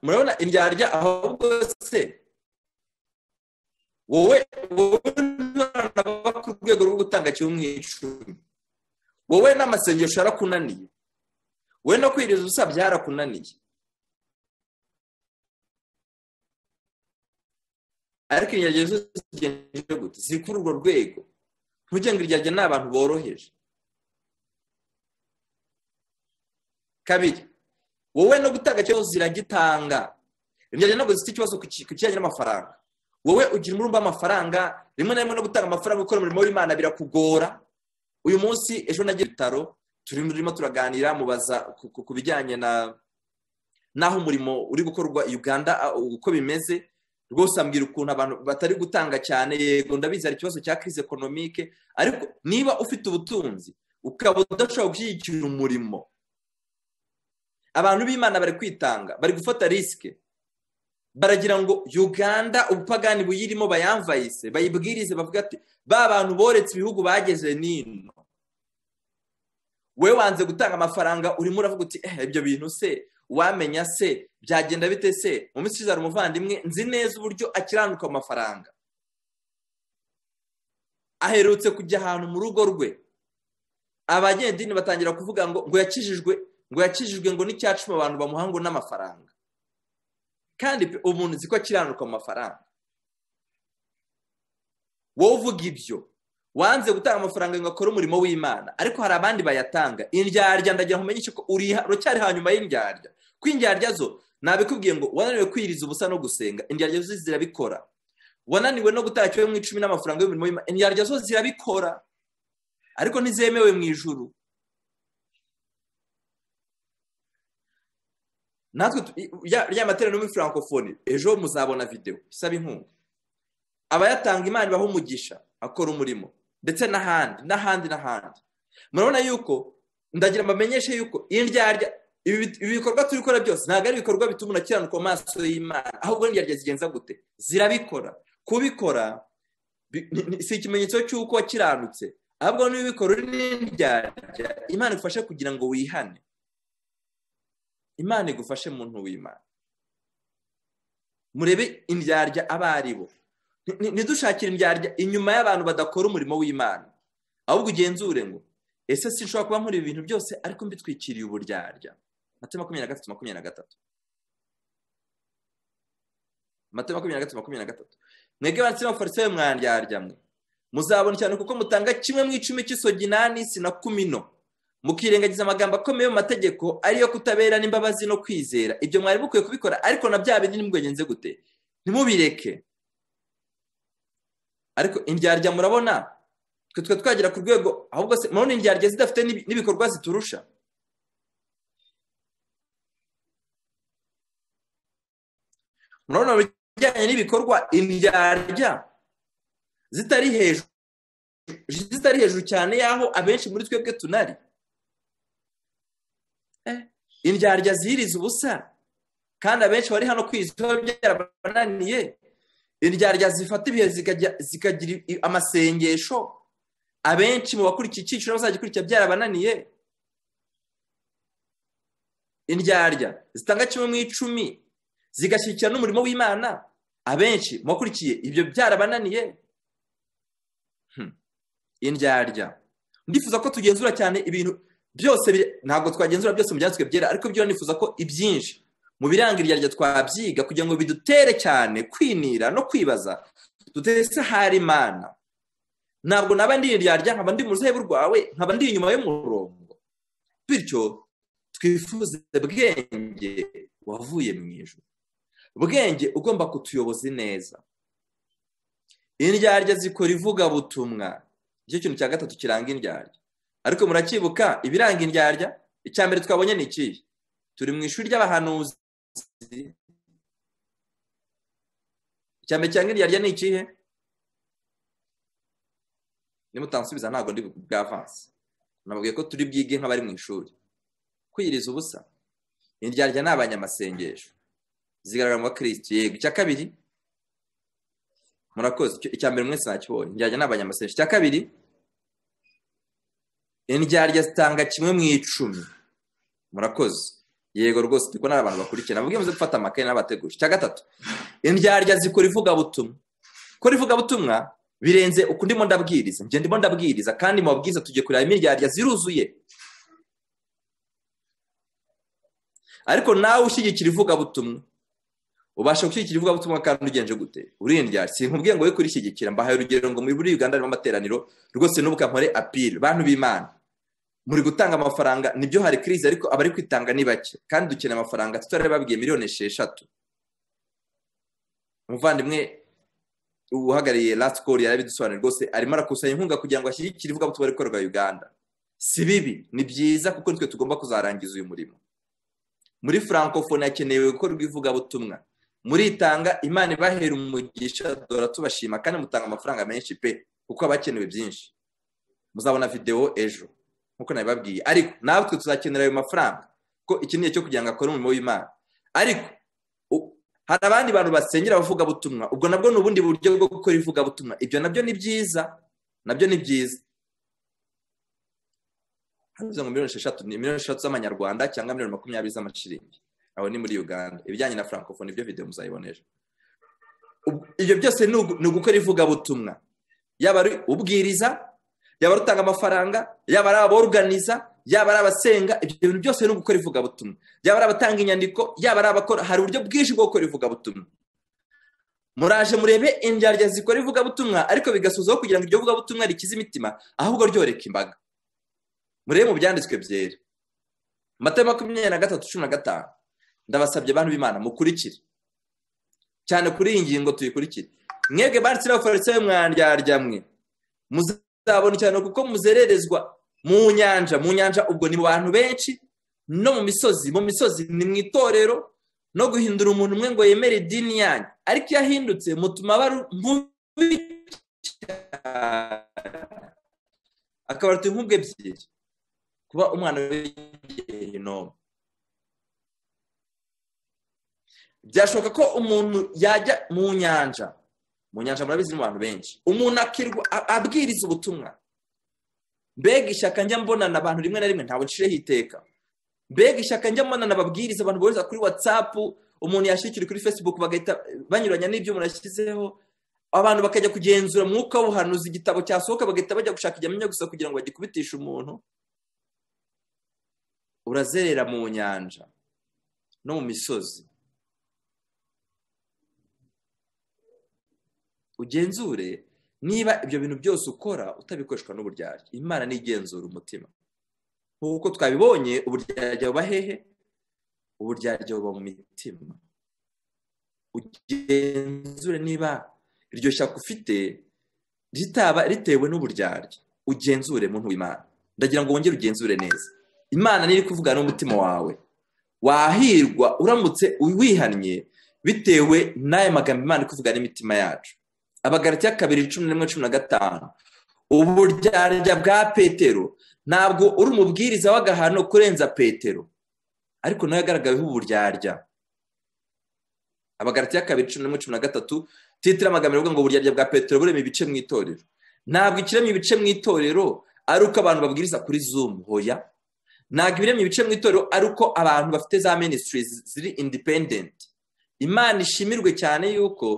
murabona indyarya ahubwo se wowe wowe ntabwo ku rwego rwo gutanga kimwe mu icumi wowe n'amasengesho yarakunaniye we no kwiriza ubusa byarakunaniye ariko ingeragere zose zigenjeje gute ziri kuri urwo rwego ntugenge ingeragere ni abantu boroheje kabiri wowe no gutanga ikibazo ziragitanga ingeragere ntabwo zifite ikibazo ku kijyanye n'amafaranga wowe ugira umurumba w'amafaranga rimwe na rimwe no gutanga amafaranga gukora umurimo w'imana birakugora uyu munsi ejo nagiye ibitaro turimo turaganira mubaza ku bijyanye n'aho umurimo uri gukorwa i uganda uko bimeze rwose ambwira ukuntu abantu batari gutanga cyane yego ndabizi hari ikibazo cya crise ekonomike ariko niba ufite ubutunzi ukaba udashobora gushyigikira umurimo abantu b'imana bari kwitanga bari gufata risike baragira ngo uganda ubupagani buyirimo bayamvayise bayibwirize bavuga ati ba bantu boretse ibihugu bageze n'ino we wanze gutanga amafaranga urimo uravuga uti ibyo bintu se wamenya se byagenda bite se mu minsi hari umuvandimwe nzi neza uburyo akiranuka amafaranga aherutse kujya ahantu mu rugo rwe abanyedini batangira kuvuga ngo ngo yakijijwe ngo yakijijwe ngo n'icyacuma abantu bamuha ngo n'amafaranga kandi umuntu nzi ko akiranuka amafaranga wowe uvuga ibyo wanze gutanga amafaranga ngo akore umurimo w'imana ariko hari abandi bayatanga indyarya ndagira ngo umenyeshe ko uracyari hanyuma y'indyarya ko indyarya zo nabikubwiye ngo wananiwe kwiriza ubusa no gusenga indyarya zo zirabikora wananiwe no gutanga kimwe mu icumi n'amafaranga y'umurimo w'imana indyarya zo zirabikora ariko ntizemewe mu ijuru natwe rya materaniro muri francophonie ejo muzabona videwo isaba inkunga abayatanga imana ibaha umugisha akora umurimo ndetse n'ahandi n'ahandi n'ahandi murabona yuko ndagira mbamenyeshe yuko indyarya ibi bikorwa turi gukora byose ntabwo ari ibikorwa bituma urakiranuka amaso y'imana ahubwo indyarya zigenza gute zirabikora kubikora si ikimenyetso cy'uko wakiranutse ahubwo n'ibikora uri n'indyarya imana igufashe kugira ngo wihane imana igufashe muntu w'imana murebe indyarya abo ari bo ntidushakire indyarya inyuma y'abantu badakora umurimo w'imana ahubwo ugenzure ngo ese sinshobora kuba nkora ibintu byose ariko mbitwikiriye uburyarya mate makumyabiri na gatatu makumyabiri na gatatu mate makumyabiri na gatatu makumyabiri na gatatu mwebwe banditse n'abafarisayo mwandyarya mwe muzabona cyane kuko mutanga kimwe mu icumi cy'isogi n'anisi na kumino mukirengagiza amagambo akomeye mu mategeko ariyo kutabera n'imbabazi no kwizera ibyo mwari mukwiye kubikora ariko na bya bindi nimubwengenze gute ntimubireke ariko indyarya murabona twe twe twagera ku rwego ahubwo se murabona indyarya zidafite n'ibikorwa ziturusha murabona mu bijyanye n'ibikorwa indyarya zitari hejuru zitari hejuru cyane y'aho abenshi muri twebwe tunari indyarya zihiriza ubusa kandi abenshi bari hano kwizwa byarabananiye indyarya zifata ibihe zikagira amasengesho abenshi mu bakurikiye icyiciro bazagikurikira byarabananiye indyarya zitanga kimwe mu icumi zigashyigikira n'umurimo w'imana abenshi mu bakurikiye ibyo byarabananiye indyarya ndifuza ko tugenzura cyane ibintu byose ntabwo twagenzura byose mu byanditswe byera ariko byo nifuza ko ibyinshi mu biranga iryarya twabyiga kugira ngo bidutere cyane kwinira no kwibaza dutese hari imana ntabwo naba ndi iryarya nkaba ndi mu ruhebe rwawe nkaba ndi inyuma y'umurongo bityo twifuze bwenge wavuye mu ijoro bwenge ugomba kutuyoboza neza indyarya zikora ivugabutumwa nicyo kintu cya gatatu kiranga indyarya ariko muracyibuka ibiranga indyarya icya mbere twabonye ni ikihe turi mu ishuri ry'abahanuzi icya mbere cyangwa indyarya ni ikihe nimutansubiza ntabwo ndi bwavanse nababwiye ko turi bwige nk'abari mu ishuri kwiyiriza ubusa indyarya ni abanyamasengesho zigaragara mu bakirisitu yego icya kabiri murakoze icya mbere mwese nakibonye indyarya ni abanyamasengesho icya kabiri indyarya zitanga kimwe mu icumi murakoze yego rwose turi kubona abantu bakurikira nabwo muze gufata amakaye n'abateguje icya gatatu indyarya zikora ivugabutumwa gukora ivugabutumwa birenze uko ndimo ndabwiriza njye ndimo ndabwiriza kandi mu babwiriza tugiye kureba imiryarya ziruzuye ariko nawe ushyigikira ivugabutumwa ubasha gushyigikira ivugabutumwa kandi ugenje gute urindyarya si nkubwiye ngo we kurishyigikira mbahaye urugero ngo muri uganda harimo amateraniro rwose n'ubu ukampore apiri bantu b'imana muri gutanga amafaranga nibyo hari kirizi ariko abari kwitanga ni bake kandi dukeneye amafaranga tutari babwiye miliyoni esheshatu umuvandimwe uhagarariye last call yarabidusobanuriye rwose arimo arakusanya inkunga kugira ngo ashyigikire ivugabutumwa rikorerwa uganda si bibi ni byiza kuko nitwe tugomba kuzarangiza uyu murimo muri francofone hakenewe gukorwa ivugabutumwa muritanga imana ibahera umugisha dora tubashima kandi mutanga amafaranga menshi pe kuko haba hakenewe byinshi muzabona videwo ejo nk'uko nabibabwiye ariko natwe tuzakenera ayo mafaranga ko iki ni cyo kugira ngo akore umurimo w'imana ariko hari abandi bantu basengera abavugabutumwa ubwo nabwo ni ubundi buryo bwo gukora ivugabutumwa ibyo nabyo ni byiza nabyo ni byiza hanyuze ngo miliyoni esheshatu ni miliyoni esheshatu z'amanyarwanda cyangwa miliyoni makumyabiri z'amashiringi aho ni muri uganda ibijyanye na francofone ibyo videwo muzayibona ejo ibyo byose ni ugukora ivugabutumwa yaba ari ubwiriza yaba ari utanga amafaranga yaba ari aboruganiza yaba ari abasenga ibyo bintu byose ni ugukora ivugabutumwa yaba ari abatanga inyandiko yaba ari abakora hari uburyo bwinshi bwo gukora ivugabutumwa muraje murebe indyarya zikora ivugabutumwa ariko bigasozaho kugira ngo iryo vugabutumwa rikize imitima ahubwo ryoreka imbaga murebe mu byanditswe byera amata makumyabiri na gatatu cumi na gatanu ndabasabye abantu b'imana mukurikire cyane kuri iyi ngingo tuyikurikire mwebwe banditse n'abafarisayo mwandyarya mwe muzabona cyane kuko muzererezwa mu nyanja mu nyanja ubwo ni mu bantu benshi no mu misozi mu misozi ni mu itorero no guhindura umuntu umwe ngo yemere idini yanyu ariko iyo ahindutse mutuma aba mubi akaba afite inkubwe ebyiri kuba umwana w'igihinomu byashoboka ko umuntu yajya mu nyanja mu nyanja murabizi ni abantu benshi umuntu akirwa abwiriza ubutumwa mbega ishyaka njya mbonana abantu rimwe na rimwe ntabwo nshireho iteka mbega ishyaka njya mbonana ababwiriza abantu bohereza kuri watsapu umuntu yashyikira kuri fesibuku bagahita banyuranya n'ibyo umuntu yashyizeho abantu bakajya kugenzura mwuka w'ubuhanuzi igitabo cyasohoka bagahita bajya gushaka igihamya gusa kugira ngo bagikubitishe umuntu urazerera mu nyanja no mu misozi ugenzure niba ibyo bintu byose ukora utabikoreshwa n'uburyarya imana ntigenzura umutima nk'uko twabibonye uburyarya buba hehe uburyarya buba mu mitima ugenzure niba iryo shyaka ufite ritaba ritewe n'uburyarya ugenzure muntu w'imana ndagira ngo wongere ugenzure neza imana niri kuvugana n'umutima wawe wahirwa uramutse wihannye bitewe n'aya magambo imana iri kuvugana n'imitima yacu abagarati kabiri cumi n'imwe cumi na gatanu uburyarya bwa petero ntabwo uri umubwiriza w'agahano kurenza petero ariko nawe yagaragaweho uburyarya abagarati kabiri cumi n'imwe cumi na gatatu titira amagambo avuga ngo uburyarya bwa petero burema ibice mu itorero ntabwo ikiremye ibice mu itorero ari uko abantu babwiriza kuri zumu hoya ntabwo ibiremye ibice mu itorero ari uko abantu bafite za minisitiri ziri indipendenti imana ishimirwe cyane y'uko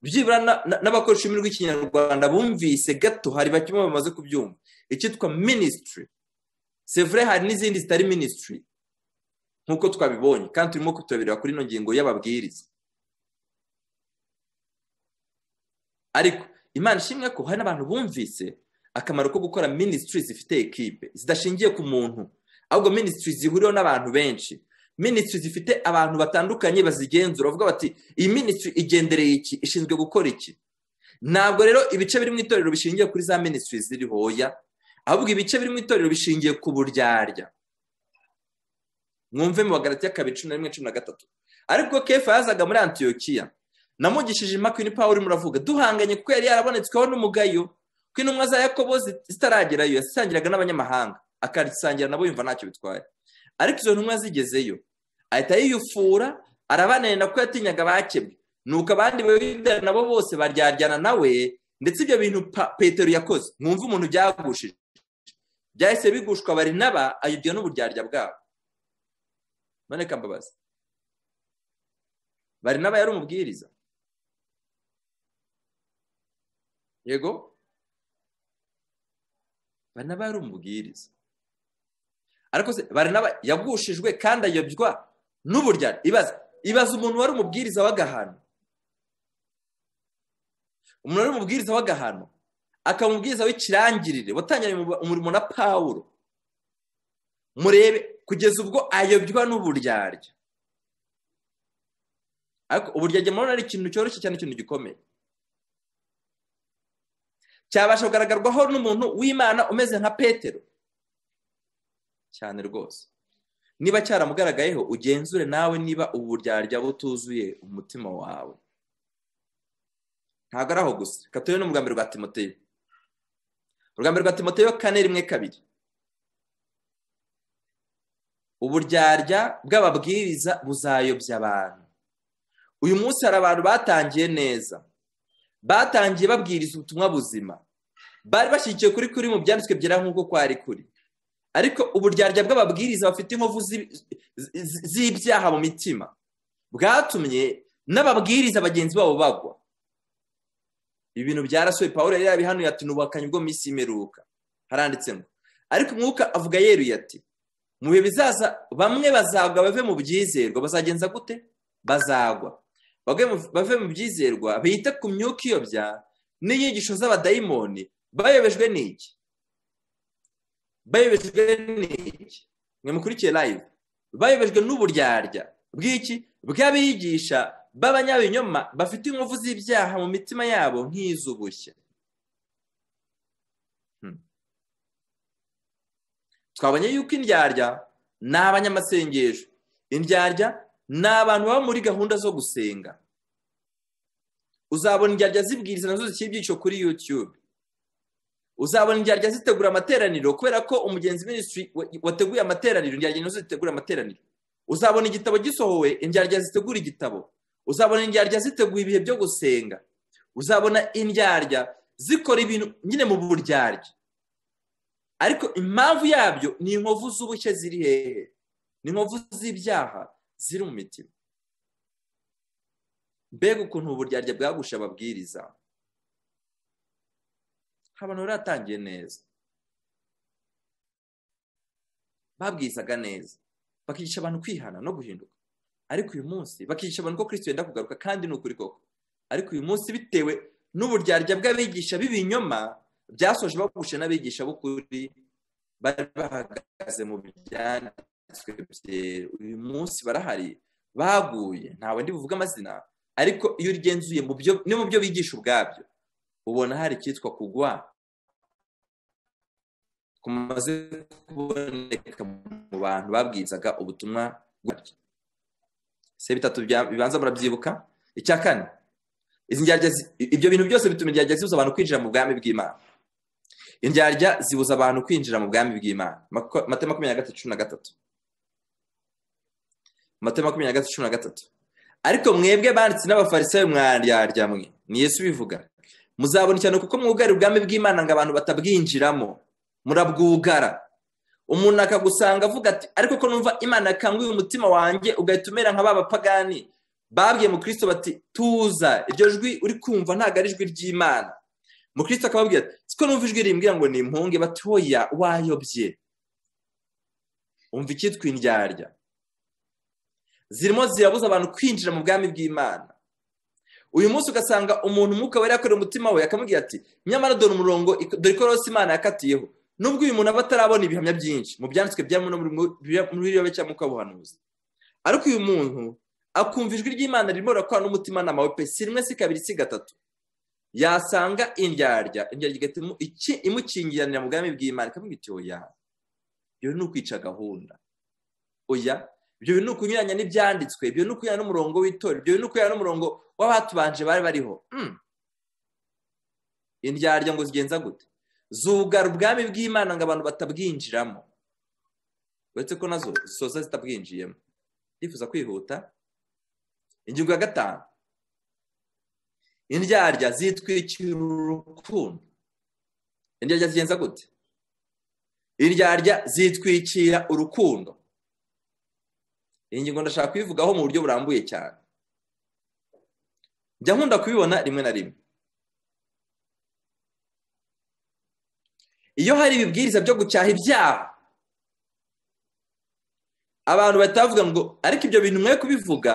byibura n'abakoresha ururimi rw'ikinyarwanda bumvise gato hari bake bamaze kubyumva icyitwa minisitiri sevure hari n'izindi zitari minisitiri nk'uko twabibonye kandi turimo kuturebera kuri ino ngingo y'ababwiriza ariko imana ishimwe ko hari n'abantu bumvise akamaro ko gukora minisitiri zifite ekipe zidashingiye ku muntu ahubwo minisitiri zihuriweho n'abantu benshi minisitiri zifite abantu batandukanye bazigenzura bavuga bati iyi minisitiri igendereye iki ishinzwe gukora iki ntabwo rero ibice biri mu itorero bishingiye kuri za minisitiri ziri hoya ahubwo ibice biri mu itorero bishingiye ku buryarya mwumve mu bagarati y'akabiri cumi na rimwe cumi na gatatu ariko kefa yazaga muri antiyokiya namugishije imakwini pawulo muravuga duhanganye kuko yari yarabonetsweho n'umugayo ko intumwa za yakobo zitaragerayo yasangiraga n'abanyamahanga akasangira nabo yumva ntacyo bitwaye ariko izo ntumwa zigezeyo ahita yiyufura arabananira ko yatinyaga abakebwe nuko abandi bayobera nabo bose baryaryana nawe ndetse ibyo bintu petero yakoze mwumve umuntu byagushije byahise bigushwa bari n'aba ayobya n'uburyarya bwabo none kambabazi bari n'aba yari umubwiriza yego bari n'aba yari umubwiriza ariko se bari n'aba yagushijwe kandi ayobywa n'uburyarya ibaza ibaza umuntu wari umubwiriza w'agahano umuntu wari umubwiriza w'agahano akaba umubwiriza w'ikirangirire watangira umurimo na pawulo murebe kugeza ubwo ayobywa n'uburyarya ariko uburyarya murabona ari ikintu cyoroshye cyane ikintu gikomeye cyabasha kugaragarwaho n'umuntu w'imana umeze nka petero cyane rwose niba cyaramugaragayeho ugenzure nawe niba ubu buryarya butuzuye umutima wawe ntabwo ari aho gusa katurebe n'umugambi rwa timoteyo urugambi rwa timoteyo kane rimwe kabiri uburyarya bw'ababwiriza buzayobya abantu uyu munsi hari abantu batangiye neza batangiye babwiriza ubutumwa buzima bari bashyigikiye kuri kuri mu byanditswe byera nk'uko kwari kuri ariko uburyarya bw'ababwiriza bafite inkovu z'ibyaha mu mitima bwatumye n'ababwiriza bagenzi babo bagwa ibintu byarasohoye paul yari yabihanuye ati n'ubuhakanyi bwo minsi y'imperuka haranditse ngo ariko umwuka avuga yeruye ati mu bihe bizaza bamwe bazagwa bave mu byizerwa bazagenza gute bazagwa bave mu byizerwa bita ku myuka iyobya n'inyigisho z'abadayimoni bayobejwe n'iki bayobejwe n'iki mwe mukurikiye live bayobejwe n'uburyarya bw'iki bw'abigisha b'abanyabinyoma bafite inkovu z'ibyaha mu mitima yabo nk'iz'ubushye twabonye yuko indyarya ni abanyamasengesho indyarya ni abantu baba muri gahunda zo gusenga uzabona indyarya zibwiriza nazo zikiri ibyiciro kuri YouTube uzabona indyarya zitegura amateraniro kubera ko umugenzi minisitiri wateguye amateraniro indyarya nazo zitegura amateraniro uzabona igitabo gisohowe indyarya zitegura igitabo uzabona indyarya ziteguye ibihe byo gusenga uzabona indyarya zikora ibintu nyine mu buryarya ariko impamvu yabyo ni inkovu z'ubushye ziri hehe ni inkovu z'ibyaha ziri mu mitima mbega ukuntu uburyarya bwagusha ababwiriza abantu baratangiye neza babwirizaga neza bakigisha abantu kwihana no guhinduka ariko uyu munsi bakigisha abantu ko kirisito yenda kugaruka kandi ni ukuri koko ariko uyu munsi bitewe n'uburyarya bw'abigisha b'ibinyoma byasoje bagushe n'abigisha b'ukuri bari bahagaze mu byanditswe byera uyu munsi barahari baguye ntawe ndi buvuge amazina ariko iyo ugenzuye no mu byo bigisha ubwabyo ubona hari icyitwa kugwa kumaze kuboneka mu bantu babwirizaga ubutumwa bwabyo se bitatu bibanza murabyibuka icya kane ibyo bintu byose bituma indyarya zibuza abantu kwinjira mu bwami bw'imana indyarya zibuza abantu kwinjira mu bwami bw'imana mate makumyabiri na gatatu cumi na gatatu mate makumyabiri na gatatu cumi na gatatu ariko mwebwe banditse n'abafarisayo mwaryarya mwe ni yesu ubivuga muzabona cyane kuko mwugara ubwami bw'imana ngo abantu batabwinjiramo murabwugara umuntu akagusanga avuga ati ariko ko numva imana yakanguye umutima wanjye ugahita umera nka ba bapagani babwiye mu kirisito bati tuza iryo jwi uri kumva ntabwo ari ijwi ry'imana mu kirisito akababwira ati siko numva ijwi rimbwira ngo ni impunge batoya wayobye umva icyitwa indyarya zirimo zirabuza abantu kwinjira mu bwami bw'imana uyu munsi ugasanga umuntu umwuka wari yakorera umutima we akamubwira ati nyamara dore umurongo dore ikorosi imana yakatiyeho nubwo uyu muntu aba atarabona ibihamya byinshi mu byanditswe byamuna muri iyo cyangwa mukabuhanuzi ariko uyu muntu akumva ijwi ry'imana ririmo rirakora n'umutimanama we pe si rimwe si kabiri si gatatu yasanga indyarya indyarya igatuma imukingiranira mu bwami bw'imana ikavuga iti oya ibyo ni ukwica gahunda oya ibyo ni ukunyuranya n'ibyanditswe ibyo ni ukunyuranya n'umurongo w'itora ibyo ni ukunyuranya n'umurongo w'abatubanje bari bariho indyarya ngo zigenza gute zugara ubwami bw'imana ngo abantu batabwinjiramo uretse ko nazo zisoza zitabwinjiyemo ndifuza kwihuta ingingo ya gatanu indyarya zitwikira urukundo indyarya zigenza gute indyarya zitwikira urukundo iyi ngingo ndashaka kuyivugaho mu buryo burambuye cyane njya nkunda kubibona rimwe na rimwe iyo hari ibibwiriza byo gucyaha ibyaha abantu batavuga ngo ariko ibyo bintu mwe kubivuga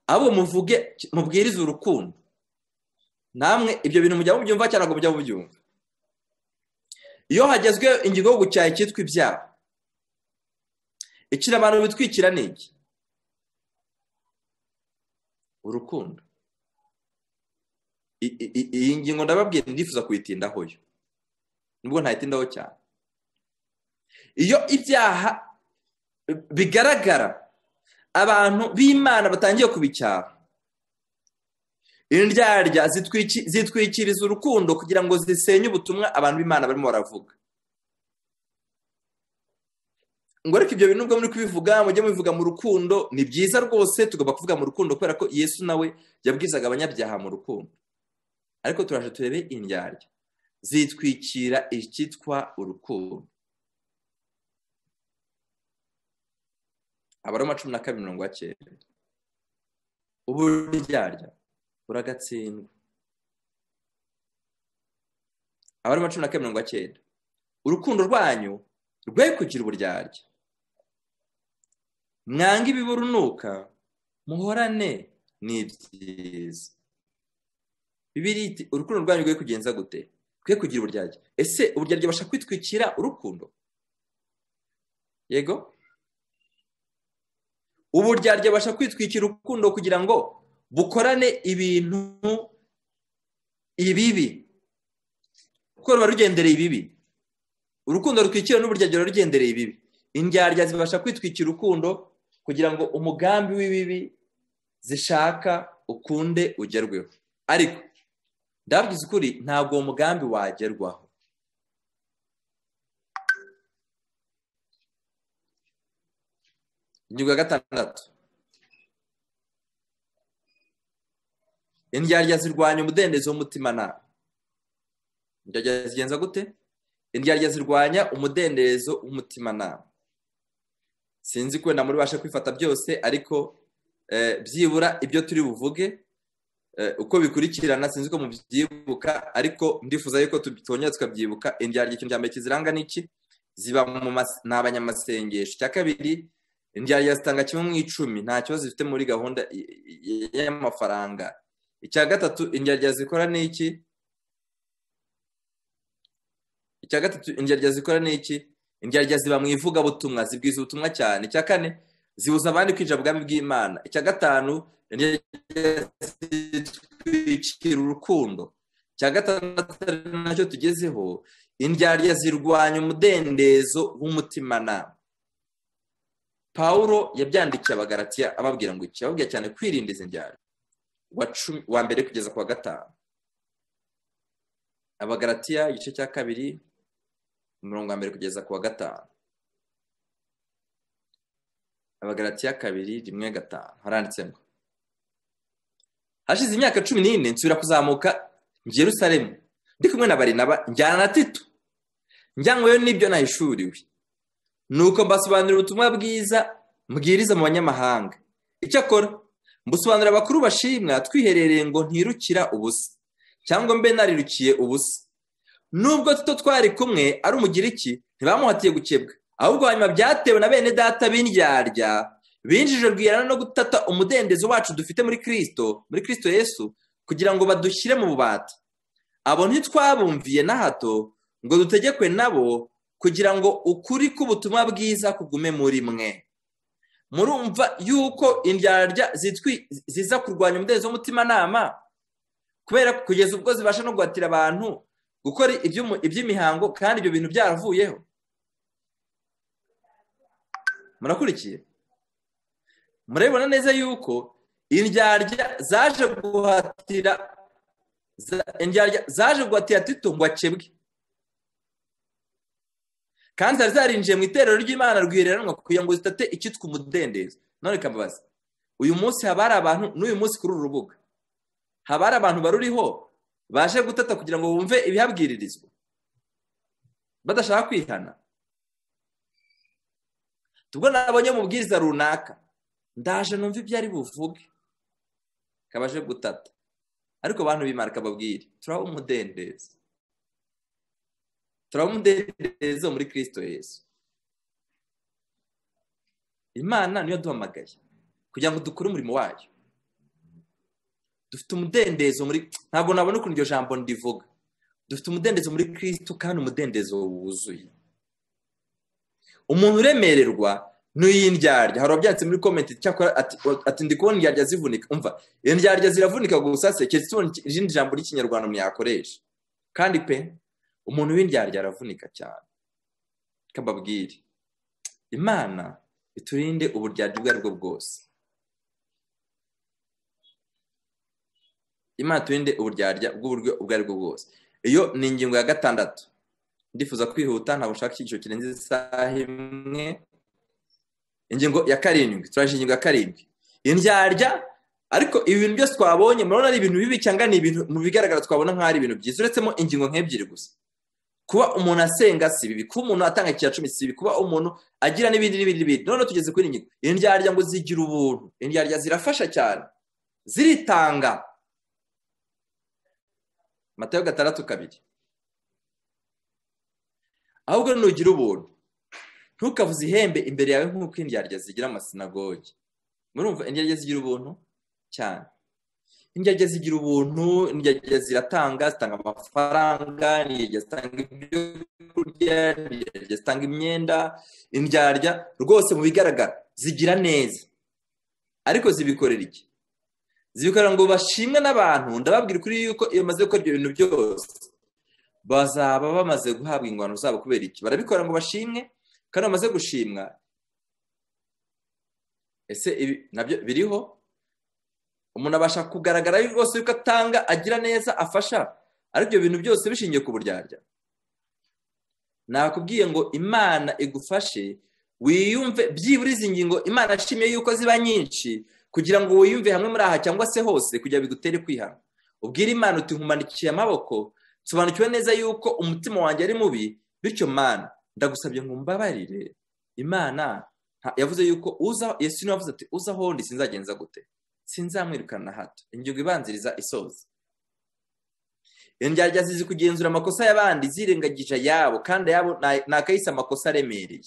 abo muvuge mubwirize urukundo namwe ibyo bintu mujya mubyumva cyangwa ngo mujya mubyumva iyo hagezweho ingingo yo gucyaha icyitwa ibyaha ikira abantu bitwikira ni iki urukundo iyi ngingo ndababwiye ndifuza kuyitindaho yo nubwo ntayitindaho cyane iyo ibyaha bigaragara abantu b'imana batangiye kubicyaha indyarya zitwikiriza urukundo kugira ngo zisenye ubutumwa abantu b'imana barimo baravuga ngo ariko ibyo bintu ubwo muri kubivuga mujye mubivuga mu rukundo ni byiza rwose tugomba kuvuga mu rukundo kubera ko yesu nawe yabwizaga abanyabyaha mu rukundo ariko turaje turebe indyarya zitwikira icyitwa urukundo abaroma cumi na kabiri mirongo icyenda uburyarya uragatsindwa abari cumi na kabiri mirongo icyenda urukundo rwanyu rwe kugira uburyarya mwanga ibiburunuka muhorane n'ibyiza bibiri iti urukundo rwanyu rwe kugenza gute rwe kugira uburyarya ese uburyarya bubasha kwitwikira urukundo yego uburyarya bubasha kwitwikira urukundo kugira ngo bukorane ibintu ibibi kuko ruba rugendereye ibibi urukundo rutwikira n'uburyarya rugendereye ibibi indyarya zibasha kwitwikira urukundo kugira ngo umugambi w'ibibi zishaka ukunde ugerweho ariko ndabwiza ukuri ntabwo uwo mugambi wagerwaho ingingo ya gatandatu indyarya zirwanya umudendezo w'umutimanama indyarya zigenza gute indyarya zirwanya umudendezo w'umutimanama sinzi ko wenda muri basha kwifata byose ariko byibura ibyo turi buvuge uko bikurikirana sinzi ko mubyibuka ariko ndifuza yuko tubitongera tukabyibuka indyarya ikintu cya mbere kiziranga n'iki ziba ni abanyamasengesho icya kabiri indyarya zitanga kimwe mu icumi nta kibazo zifite muri gahunda y'amafaranga icya gatatu indyarya zikora ni iki icya gatatu indyarya zikora ni iki indyarya ziba mu ivugabutumwa zibwiza ubutumwa cyane icya kane zibuza abandi kwinjira bwami bw'imana icya gatanu indyarya zitwikira urukundo icya gatandatu nacyo tugezeho indyarya zirwanya umudendezo w'umutimanama paul yabyandikiye abagaratiya ababwira ngo iki ababwira cyane kwirinda izi ndyarya wa mbere kugeza ku wa gatanu abagaratiya igice cya kabiri umurongo wa mbere kugeza ku wa gatanu abagaratiya kabiri rimwe gatanu haranditse ngo hashize imyaka cumi n'ine nsubira kuzamuka Jerusalemu ndi kumwe na barinaba njyana na tito njyanyweyo n'ibyo nahishuriwe ni uko mbasobanurira ubutumwa bwiza mbwiriza mu banyamahanga icyakora mbusobanurira abakuru bashimwa twiherereye ngo ntirukira ubusa cyangwa mbe narirukiye ubusa nubwo tuto twari kumwe ari umugiriki ntibamuhatiye gukebwa ahubwo hanyuma byatewe na bene data b'indyarya binjije rwihana no gutata umudendezo wacu dufite muri kirisito muri kirisito yesu kugira ngo badushyire mu bubata abo ntitwabumviye na hato ngo dutegekwe nabo kugira ngo ukuri k'ubutumwa bwiza kugume muri mwe murumva yuko indyarya ziza kurwanya umudendezo w'umutimanama kubera kugeza ubwo zibasha no guhatira abantu gukora iby'imihango kandi ibyo bintu byaravuyeho murakurikiye murabibona neza yuko indyarya zaje guhatira indyarya zaje guhatira tito ngo akebwe kandi zari zarinjiye mu iterero ry'imana rwihereranwa kugira ngo zitate icyitwa umudendezo none kababaza uyu munsi haba hari abantu n'uyu munsi kuri uru rubuga haba hari abantu baruriho baje gutata kugira ngo bumve ibihabwiririzwa badashaka kwihana tubwo nabonye mu bwiza runaka ndaje numva ibyo ari buvuge kabaje gutata ariko abantu bimara kababwire turaba umudendezo turaba umudendezo muri kirisito Yesu imana niyo duhamagaye kugira ngo dukore umurimo wayo dufite umudendezo muri ntabwo nabona ukuntu iryo jambo ndivuga dufite umudendezo muri kirisito kandi umudendezo wuzuye umuntu uremererwa n'uy'indyarya hari ababyanditse muri komenti ati ndi kubona indyarya zivunika umva indyarya ziravunika gusa se keretse tubona irindi jambo ry'ikinyarwanda mwakoresha kandi pe umuntu w'indyarya aravunika cyane kababwire imana iturinde uburyarya ubwo ari bwo bwose imana turinde uburyarya bw'uburyo ubwo ari bwo bwose iyo ni ingingo ya gatandatu ndifuza kwihuta ntabwo ushaka icyiciro kirenze isaha imwe ingingo ya karindwi turaje ingingo ya karindwi indyarya ariko ibi bintu byose twabonye murabona ari ibintu bibi cyangwa ni ibintu mu bigaragara twabona nk'aho ari ibintu byiza uretsemo ingingo nk'ebyiri gusa kuba umuntu asenga si bibi kuba umuntu atanga ikiya cumi si bibi kuba umuntu agira n'ibindi n'ibindi n'ibindi none tugeze kuri ingingo indyarya ngo zigira ubuntu indyarya zirafasha cyane ziritanga matayo gatandatu kabiri ahubwo nugira ubuntu ntukavuze ihembe imbere yawe nk'uko indyarya zigira amasinagogi murumva indyarya zigira ubuntu cyane indyarya zigira ubuntu indyarya ziratanga zitanga amafaranga indyarya zitanga ibyo kurya indyarya zitanga imyenda indyarya rwose mu bigaragara zigira neza ariko zibikorera iki zibikorera ngo bashimwe n'abantu ndababwira ukuri yuko iyo bamaze gukora ibyo bintu byose bazaba bamaze guhabwa ingwano zabo kubera iki barabikora ngo bashimwe kandi bamaze gushimwa ese ibi nabyo biriho umuntu abasha kugaragara rwose yuko atanga agira neza afasha ariko ibyo bintu byose bishingiye ku buryarya nakubwiye ngo imana igufashe wiyumve byibura izi ngingo imana ashimiye yuko ziba nyinshi kugira ngo wiyumve hamwe muri aha cyangwa se hose kugira bigutere kwihana ubwire imana uti nkumanikiye amaboko nsobanukiwe neza yuko umutima wanjye ari mubi bityo mana ndagusabye ngo mbabarire imana yavuze yuko uza yesu niwe avuze ati uza aho ndi sinzagenza gute sinzamwirukana na hato ingingo ibanziriza isoza indyarya zizi kugenzura amakosa y'abandi zirengagije ayabo kandi ayabo ni akayise amakosa aremereye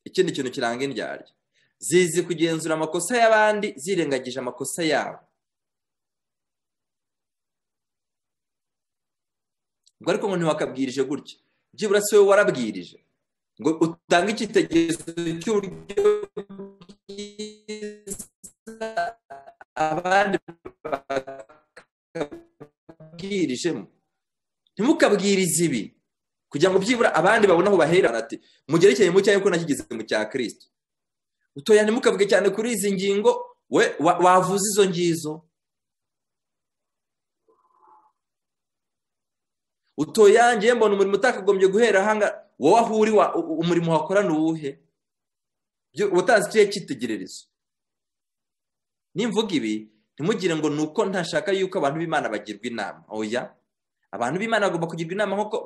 ikindi kintu kiranga indyarya zizi kugenzura amakosa y'abandi zirengagije amakosa yabo ubwo ariko ngo ntiwakabwirije gutya byibura si wowe warabwirije ngo utange icyitegererezo cy'uburyo bwiza abandi bakabwirijemo ntimukabwirize ibi kugira ngo byibura abandi babone aho bahera ati mugerekeye mu cyayo ko nakigize mu cya kirisito utoya ntimukavuge cyane kuri izi ngingo we wavuze izo ngizo utoya ngiye mbona umurimo utakagombye guhera ahanga wowe aho uri umurimo wakorana uwuhe ubutanzi ikiriya cyitegererezo nimvuga ibi ntimugire ngo ni uko ntashaka yuko abantu b'imana bagirwa inama oya abantu b'imana bagomba kugirwa inama nk'uko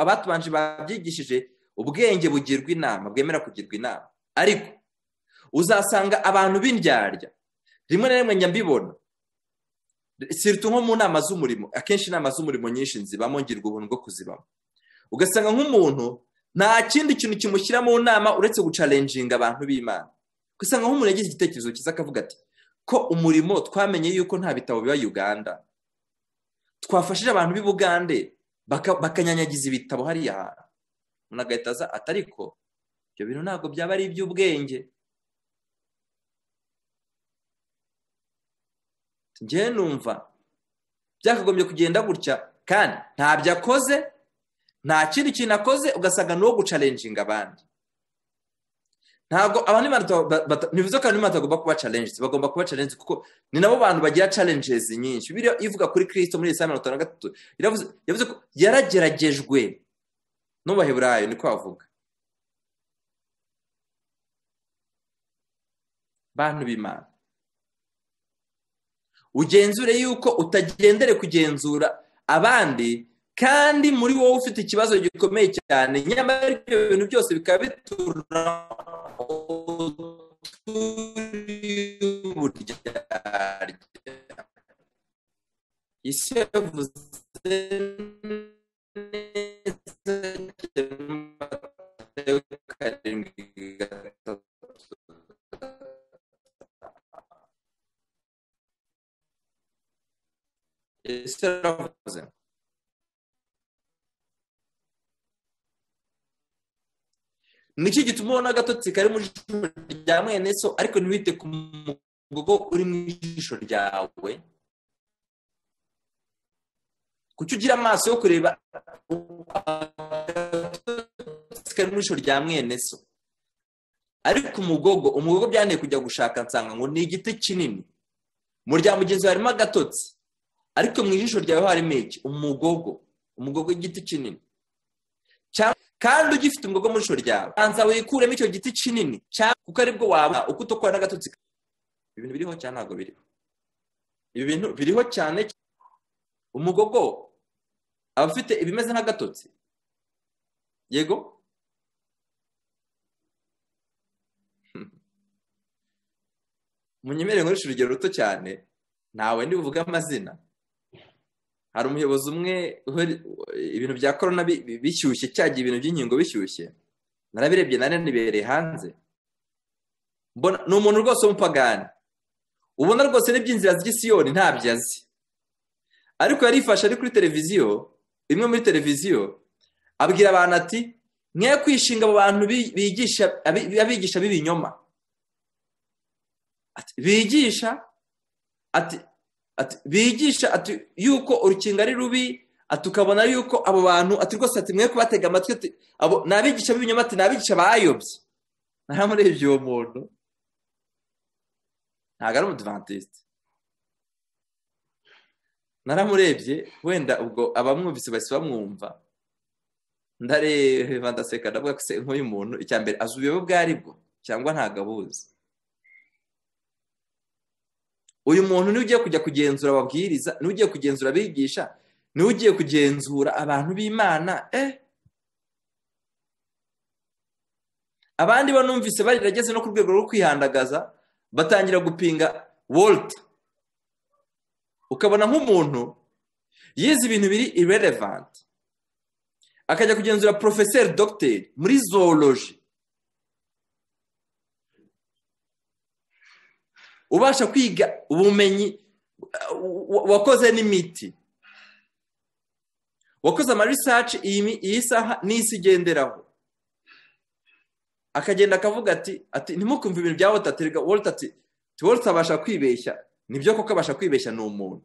abatubanje babyigishije ubwenge bugirwa inama bwemera kugirwa inama ariko uzasanga abantu b'indyarya rimwe na rimwe nyambibona siruta nko mu nama z'umurimo akenshi inama z'umurimo nyinshi nzibamo ngirwa ubuntu bwo kuzibamo ugasanga nk'umuntu nta kindi kintu kimushyira mu nama uretse gucarenjinga abantu b'imana ugasanga nk'umuntu yagize igitekerezo cyiza akavuga ati ko umurimo twamenye yuko nta bitabo biba uganda twafashije abantu b'i bugande bakanyanyagiza ibitabo hariya hantu umuntu agahita aza atariko ibyo bintu ntabwo byaba ari iby'ubwenge njyewe numva byakagombye kugenda gutya kandi ntabyo akoze nta kindi kintu akoze ugasanga ni uwo gucarenjinga abandi ntabwo abantu ntibivuze ko abantu batagomba kuba challenges bagomba kuba challenges kuko ni nabo bantu bagira challenges nyinshi biriya ivuga kuri kirisito muri saa mirongo itanu na gatatu yavuze ko yarageragejwe n'ubaheburayo niko bavuga bantu b'imana ugenzure yuko utagendere kugenzura abandi kandi muri wowe ufite ikibazo gikomeye cyane nyamara ibyo bintu byose bikaba bitura isi yavuze karindwi gatatu isi yaravuze nicyo gituma ubona agatotsi kari mu jisho rya mwene so ariko ntiwite ku mugogo uri mu jisho ryawe kuki ugira amaso yo kureba agatotsi kari mu jisho rya mwene so ariko umugogo umugogo byanteye kujya gushaka nsanga ngo ni igiti kinini mu rya mugenzi harimo agatotsi ariko mu ijisho ryawe harimo iki umugogo umugogo w'igiti kinini kandi ugifite umugogo mu jisho ryawe banza wikuremo icyo giti kinini kuko aribwo waba uko utokora n'agatotsi ibintu biriho cyane ntabwo biriho ibi bintu biriho cyane umugogo aba afite ibimeze nk'agatotsi yego munyemerere nkoresha urugero ruto cyane ntawe ndibuvuge amazina hari umuyobozi umwe ibintu bya korona bishyushye cyagiye ibintu by'inkingo bishyushye narabirebye nane nibereye hanze ni umuntu rwose w'umupagani ubona rwose n'iby'inzira z'isiyoni ntabyo azi ariko yarifashe ari kuri televiziyo imwe muri televiziyo abwira abantu ati nk'iyo kwishinga abo bantu bigisha b'ibinyoma bigisha ati ati bigisha ati yuko urukingo ari rubi ati ukabona yuko abo bantu ati rwose ati mwe kubatega amatwi ati abo ni abigisha b'ibinyoma ati ni abigisha bayobye naramurebye uwo muntu ntabwo ari umudivantisite naramurebye wenda ubwo abamwumvise bahise bamwumva ndareba ndaseka ndavuga ko se nk'uyu muntu icya mbere azi ubuyobe bwo aribwo cyangwa ntabwo abuzi uyu muntu niwe ugiye kujya kugenzura ababwiriza niwe ugiye kugenzura abigisha niwe ugiye kugenzura abantu b'imana eh abandi bo numvise barageze no ku rwego rwo kwihandagaza batangira gupinga wolta ukabona nk'umuntu yize ibintu biri irelevanti akajya kugenzura porofeseri dogiteri muri zooloji ubasha kwiga ubumenyi wakoze n'imiti wakoze amarisaci iyi saha n'isi igenderaho akagenda akavuga ati ati ntimukumve ibintu bya wotaterega worota ati worota abasha kwibeshya nibyo koko abasha kwibeshya ni umuntu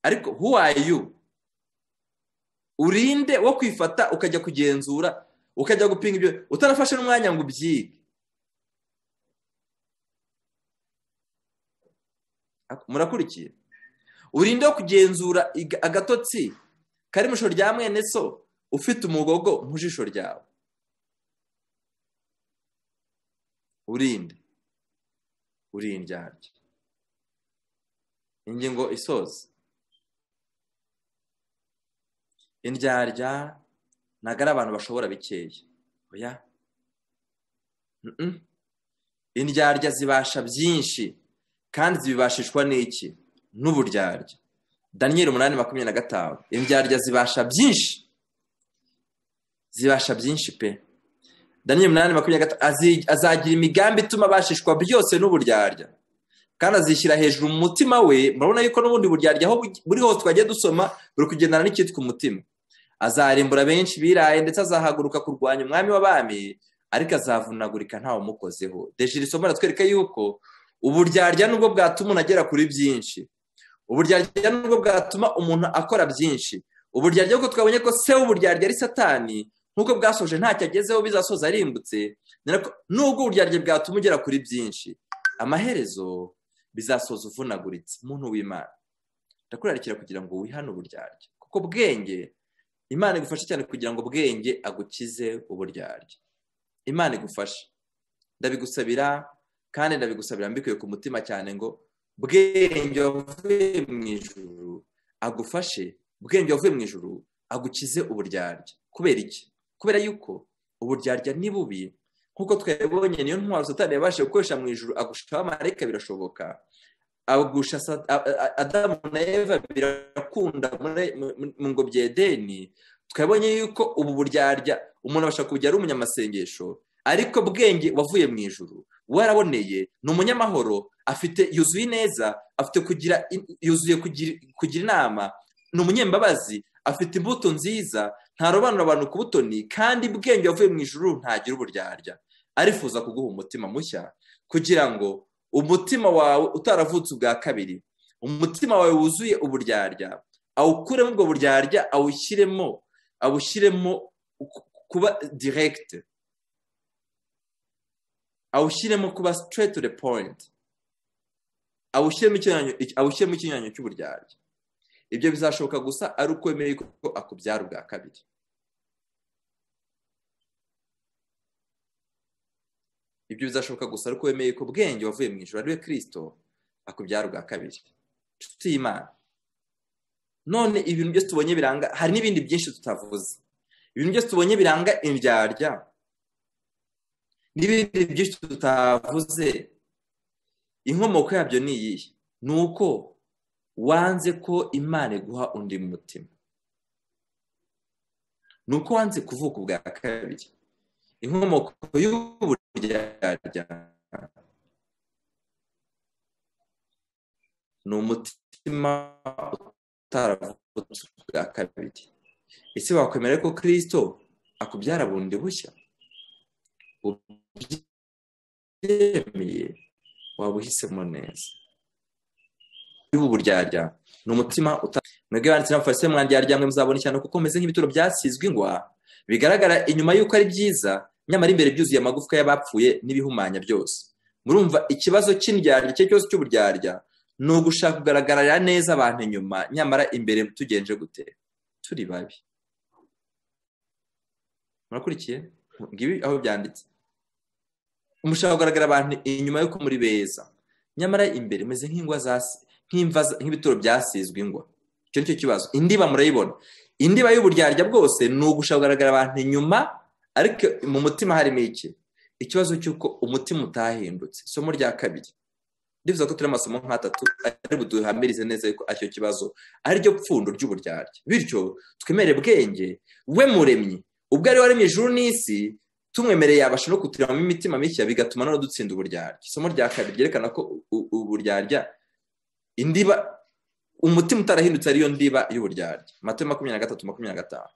ariko huwayu urinde wo kwifata ukajya kugenzura ukajya gupinga ibyo utarafashe n'umwanya ngo ubyige murakurikiye urinde kugenzura agatotsi kari mu ijisho rya mwene so ufite umugogo mu jisho ryawe urinde uri indyarya ingingo isoza indyarya ntabwo ari abantu bashobora bikeya oya indyarya zibasha byinshi kandi zibibashishwa n'iki n'uburyarya daniyeli umunani makumyabiri na gatanu indyarya zibasha byinshi zibasha byinshi pe daniyeli umunani makumyabiri na gatanu azagira imigambi ituma abashishwa byose n'uburyarya kandi azishyira hejuru mu mutima we murabona yuko n'ubundi buryarya aho buri hose twagiye dusoma buri kugendana n'icyitwa umutima azarimbura benshi biraye ndetse azahaguruka kurwanya umwami w'abami ariko azavunagurika ntawe umukozeho dejeri isomo aratwereka yuko uburyarya nubwo bwatuma umuntu agera kuri byinshi uburyarya nubwo bwatuma umuntu akora byinshi uburyarya kuko twabonye ko se w'uburyarya ari satani nk'uko bwasoje ntacyo agezeho bizasoza arimbutse nubwo uburyarya bwatuma ugera kuri byinshi amaherezo bizasoza uvunaguritse umuntu w'imana ndakurarikira kugira ngo wihane uburyarya kuko bwenge imana igufasha cyane kugira ngo bwenge agukize uburyarya imana igufasha ndabigusabira kandi ndabigusabira mbikuye ku mutima cyane ngo bwenge wavuye mu ijuru agufashe ubwenge wavuye mu ijuru agukize uburyarya kubera iki kubera yuko uburyarya ni bubi nk'uko twabibonye niyo ntwaro satani yabashije gukoresha mu ijuru agusha abamarayika birashoboka agusha adamu na eva birakunda mu ngobyi edeni twabonye yuko ubu buryarya umuntu abasha kujya ari umunyamasengesho ariko bwenge wavuye mu ijuru waraboneye ni umunyamahoro afite yuzuye ineza afite kugira yuzuye kugira inama ni umunyembabazi afite imbuto nziza ntarobanura abantu ku butoni kandi bwenge wavuye mu ijuru ntagira uburyarya arifuza kuguha umutima mushya kugira ngo umutima wawe utaravutse ubwa kabiri umutima wawe wuzuye uburyarya awukuremo ubwo buryarya awushyiremo awushyiremo kuba diregite awushyiremo kuba sitireti de poyinti awushyiremo ikinyuranyo cy'uburyarya ibyo bizashoboka gusa ari uko wemeye ko akubyara ubwa kabiri ibyo bizashoboka gusa ari uko wemeye ko bwenge wavuye mu ijoro ariwe kirisito akubyara ubwa kabiri inshuti y'imana none ibintu byose tubonye biranga hari n'ibindi byinshi tutavuze ibintu byose tubonye biranga indyarya n'ibindi byinshi tutavuze inkomoko yabyo ni iyihe ni uko wanze ko imana iguha undi mutima ni uko wanze kuvuka ubwa kabiri inkomoko y'uburyarya ni umutima utaravutse ubwa kabiri ese wakwemera ko kirisito akubyara bundi bushya ubyemeye waba uhisemo neza ubu buryarya ni umutima mwebwe banditse n'abafashe mwandyarya mwe muzabona cyane kuko meze nk'ibituro byasizwe ingwa bigaragara inyuma y'uko ari byiza nyamara imbere byuzuye amagufwa y'abapfuye n'ibihumanya byose murumva ikibazo cy'indyarya icyo cyose cy'uburyarya ni ugushaka kugaragarira neza abantu inyuma nyamara imbere tugenje gute turi babi murakurikiye ngibi aho byanditse umushaka kugaragara abantu inyuma y'uko muri beza nyamara imbere umeze nk'ingwa nk'ibituro byasizwe ingwa icyo ni cyo kibazo indiba murayibona indiba y'uburyarya bwose ni ugushaka kugaragara abantu inyuma ariko mu mutima harimo iki ikibazo cy'uko umutima utahindutse isomo rya kabiri ndifuza ko turi amasomo nk'atatu ari buduhamirize neza yuko aricyo kibazo ariryo pfundo ry'uburyarya bityo twemere bwenge we muremyi ubwo ari waremye ijuru n'isi tumwemereye yabasha no kuturamo imitima mishya bigatuma noneho dutsinda uburyarya isomo rya kabiri ryerekana ko uburyarya indiba umutima utarahindutse ariyo ndiba y'uburyarya mato makumyabiri na gatatu makumyabiri na gatanu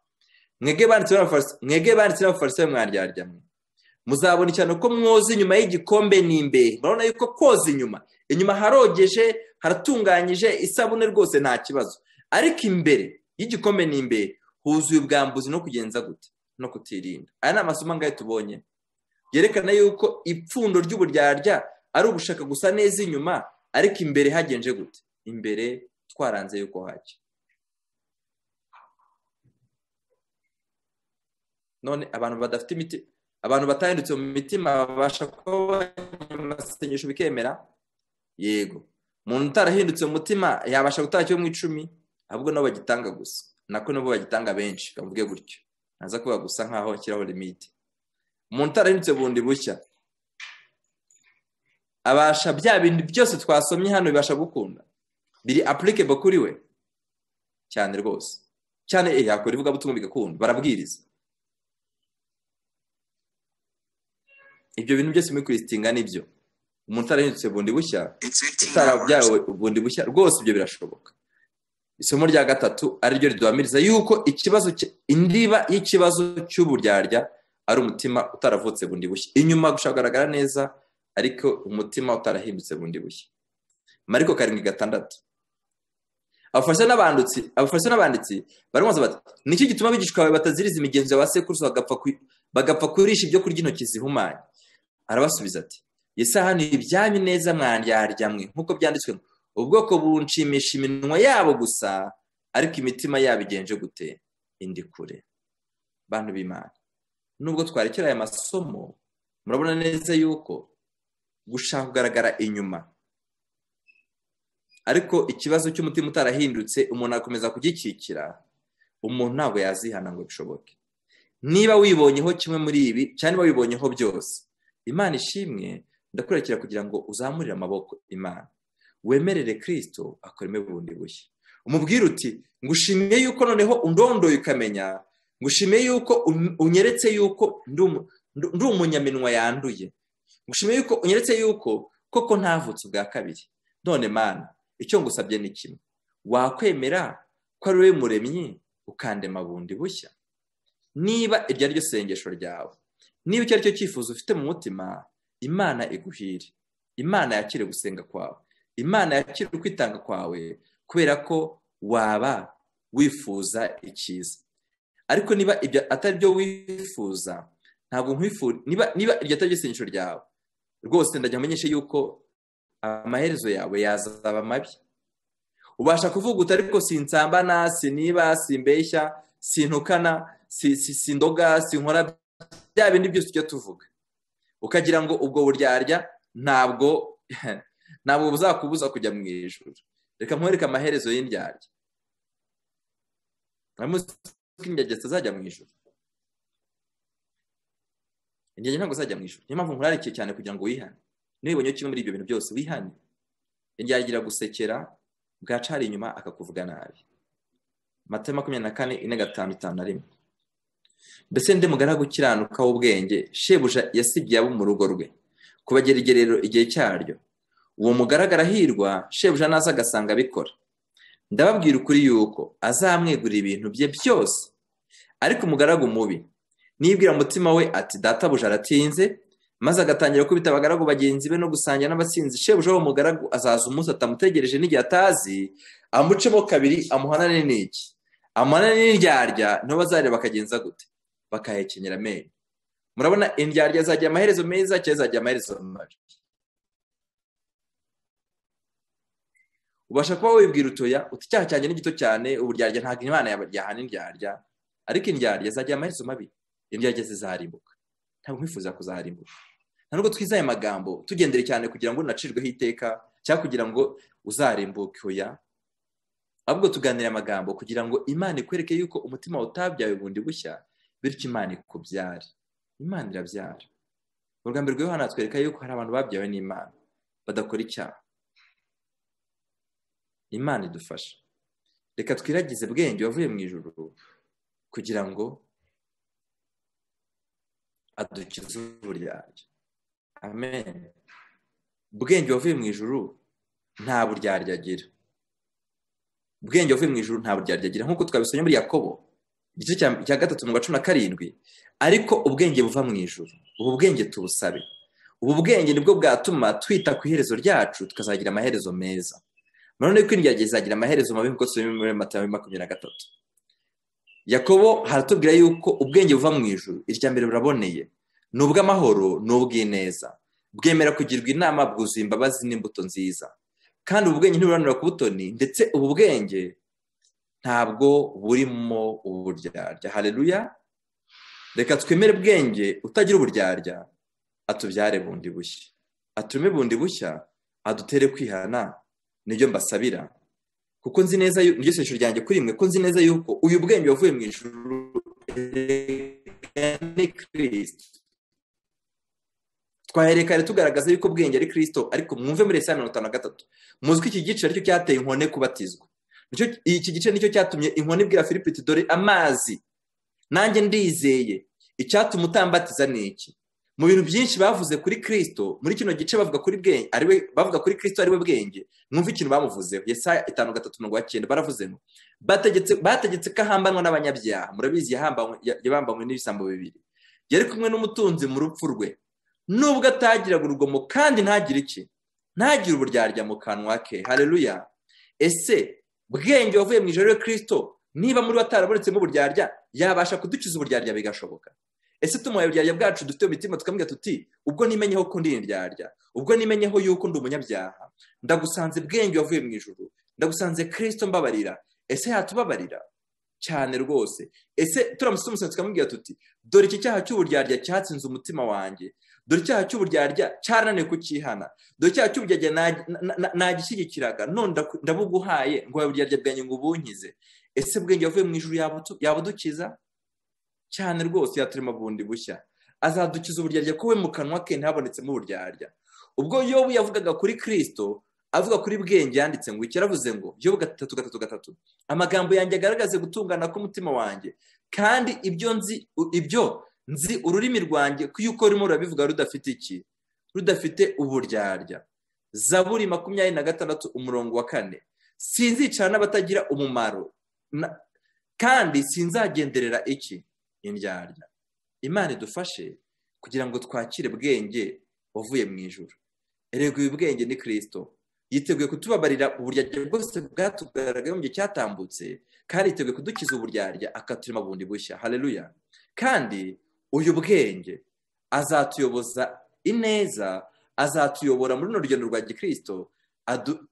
mwege banditse n'abafarisayo mwaryarya mwe muzabona cyane ko mwoza inyuma y'igikombe n'imbehe murabona yuko koza inyuma inyuma harogeje haratunganyije isabune rwose nta kibazo ariko imbere y'igikombe n'imbehe huzuye ubwambuzi no kugenza gute no kutirinda aya ni amasomo angahe tubonye yerekana yuko ipfundo ry'uburyarya ari ugushaka gusa neza inyuma ariko imbere hagenje gute imbere twaranze yuko hajya none abantu badafite imiti abantu batahindutse mu mitima babasha kuba amasengesho bikemera yego umuntu utarahindutse mu mutima yabasha gutanga cyo mu icumi ahubwo nabo bagitanga gusa nako nabo bagitanga benshi bavuge gutyo naza kuba gusa nkaho nshyiraho limite umuntu utarahindutse bundi bushya abasha bya bintu byose twasomye hano bibasha gukunda biri apurikebo kuri we cyane rwose cyane yakora ivugabutumwa bigakunda barabwiriza ibyo bintu byose muri kurisitinga nibyo umuntu utarahindutse bundi bushya utarabyawe bundi bushya rwose ibyo birashoboka isomo rya gatatu ariryo riduhamiriza yuko ikibazo indiba y'ikibazo cy'uburyarya ari umutima utaravutse bundi bushya inyuma gushaka kugaragara neza ariko umutima utarahindutse bundi bushya mariko karindwi gatandatu abafasha n'abanditsi baramubaza bati niki gituma abigishwa bawe bataziriza imigenzo ya ba sekuruza bagapfa kurisha ibyo kurya intoki zihumanye arabasubiza ati yesahani ibyanyu neza mwandyaryammwe nk'uko byanditswe ngo ubwoko bunshimisha iminwa yabo gusa ariko imitima yabo igenje gute indi kure bantu b'imana nubwo twarekera aya masomo murabona neza yuko gushaka kugaragara inyuma ariko ikibazo cy'umutima utarahindutse umuntu akomeza kugikikira umuntu ntabwo yazihana ngo bishoboke niba wibonyeho kimwe muri ibi cyangwa niba wibonyeho byose imana ishimwe ndakurekera kugira ngo uzamurire amaboko imana wemerere kirisito akoreme bundi bushya umubwire uti ngushimiye yuko noneho undondoye ukamenya ngushimiye yuko unyeretse yuko ndi umunyaminwa yanduye ngushimiye yuko unyeretse yuko koko ntavutse ubwa kabiri none mana icyo ngusabye ni kimwe wakwemera ko ari wowe muremyi ukandema bundi bushya niba iryo ari ryo sengesho ryawe niba icyo ari cyo cyifuzo ufite mu mutima imana iguhire imana yakire gusenga kwawe imana yakire ukwitanga kwawe kubera ko waba wifuza icyiza ariko niba ibyo atari byo wifuza ntabwo nkwifuza niba iryo atari ryo sengesho ryawe rwose ndajya mumenyeshe yuko amaherezo yawe yazaba mabi ubasha kuvuga uti ariko sinsambana siniba simbeshya sintukana sindoga sinkora bya bindi byose tujya tuvuga ukagira ngo ubwo buryarya ntabwo ntabwo buzakubuza kujya mu ijoro reka nkwereke amaherezo y'indyarya ntamuzi ko indyarya zitazajya mu ijoro indyarya ntabwo zajya mu ijoro niyo mpamvu nkurarikiye cyane kugira ngo wihane nibonye kimwe muri ibyo bintu byose wihane yagira gusekera bwacari inyuma akakuvuga nabi mata makumyabiri na kane ine gatanu itanu na rimwe mbese ndi mugaragu ukiranuka w'ubwenge shebuja yasibye abo mu rugo rwe kubagera igerero igihe cyaryo uwo mugaragara hirwa shebuja naza agasanga abikora ndababwira ukuri yuko azamwegura ibintu bye byose ariko umugaragu mubi nibwira umutima we ati databuja aratinze maze agatangira kubita abagaragu bagenzi be no gusangira n'abasinzi shebuja uwo mugaragu azaza umunsi atamutegereje n'igihe atazi amucemo kabiri amuhanane n'iki amuhanane n'indyarya niho bazareba bakagenza gute bakahekenyera amenyo murabona indyarya zagira amaherezo meza cyangwa zagira amaherezo mabi ubasha kuba wibwira utoya uti icyaha cyanjye ni gito cyane uburyarya ntabwo imana yahana indyarya ariko indyarya zagira amaherezo mabi indyarya zizarimbuka ntabwo nkwifuza kuzarimbuka nta nubwo twiza aya magambo tugendere cyane kugira ngo unacirweho iteka cyangwa kugira ngo uzarimbuke oya ahubwo tuganire amagambo kugira ngo imana ikwereke yuko umutima utabyawe bundi bushya bityo imana ikubyare imana irabyara mu rwanda rwe hano hatwereka yuko hari abantu babyawe n'imana badakora icyaha imana idufasha reka twiragize bwenge wavuye mu ijoro kugira ngo adukiza uburyarya amen ubwenge wavuye mu ijuru nta buryarya agira ubwenge wavuye mu ijuru nta buryarya agira nk'uko twabisomye muri yakobo igice cya gatatu mu cumi na karindwi ariko ubwenge buva mu ijuru ubu bwenge tubusabe ubu bwenge nibwo bwatuma twita ku iherezo ryacu tukazagira amaherezo meza none ko indyarya zizagira amaherezo mabi nk'uko tubibona muri makumyabiri na gatatu yakobo haratubwira yuko ubwenge buva mu ijuru irya mbere buraboneye ni ubw'amahoro ni ubw'ineza bwemera kugirwa inama bwuzuye imbabazi n'imbuto nziza kandi ubu bwenge ntiburanura ku butoni ndetse ubu bwenge ntabwo burimo uburyarya hareruya reka twemere bwenge utagira uburyarya atubyare bundi bushya atume bundi bushya adutere kwihana nibyo mbasabira kuko nzi neza iryo sengesho ryanjye kuri rimwe ko nzi neza yuko uyu bwenge wavuye mu ijuru ni kirisito twahererekane tugaragaza yuko ubwenge ari kirisito ariko mwumve muri saa mirongo itanu na gatatu muzi ko iki gice aricyo cyateye inkone kubatizwa iki gice nicyo cyatumye inkone ibwira filipiti dore amazi nanjye ndizeye icyatuma utambatiza ni iki mu bintu byinshi bavuze kuri kirisito muri kino gice bavuga kuri bwenge ariwe bavuga kuri kirisito ariwe bwenge mwumva ikintu bamuvuzeho yesaya itanu gatatu mirongo icyenda baravuze ngo bategetse bategetse ko ahambanwa n'abanyabyaha murabizi yabambanywe n'ibisambo bibiri yari kumwe n'umutunzi mu rupfu rwe nubwo atagiraga urugomo kandi ntagire iki ntagire uburyarya mu kanwa ke hareruya ese bwenge wavuye mu ijoro ryo kirisito niba muri we atarabonetsemo uburyarya yabasha kudukiza uburyarya bigashoboka ese tumuhaye uburyarya bwacu dufite imitima tukamubwira tuti ubwo nimenyeho ko ndi indyarya ubwo nimenyeho yuko ndi umunyabyaha ndagusanze bwenge wavuye mu ijoro ndagusanze kirisito mbabarira ese yatubabarira cyane rwose ese turamusoma umusatsi tukamubwira tuti dore iki cyaha cy'uburyarya cyatsinze umutima wanjye dore icyaha cy'uburyarya cyarananiye kucyihana dore icyaha cy'uburyarya nagishyigikiraga none ndabuguhaye ngo uburyarya bwanjye ngo ubunkize ese bwenge wavuye mu ijoro yabudukiza cyane rwose yaturema bundi bushya azadukiza uburyarya ko we mu kanwa ke ntabonetsemo uburyarya ubwo yobu yavugaga kuri kirisito avuga kuri bwenge yanditse ngo yaravuze ngo yobu gatatu gatatu gatatu amagambo yanjye agaragaze gutungana k'umutima wanjye kandi ibyo nzi ibyo nzi ururimi rwanjye yuko rurimo rurabivuga rudafite iki rudafite uburyarya zaburi makumyabiri na gatandatu umurongo wa kane sinzicara n'abatagira umumaro kandi sinzagenderera iki indyarya imana idufashe kugira ngo twakire bwenge wavuye mu ijoro erega uyu bwenge ni kirisito yiteguye kutubabarira uburyarya bwose bwatugaragaye mu gihe cyatambutse kandi yiteguye kudukiza uburyarya akaturema bundi bushya hareruya kandi uyu bwenge azatuyoboza ineza azatuyobora muri runo rugendo rwa gikirisito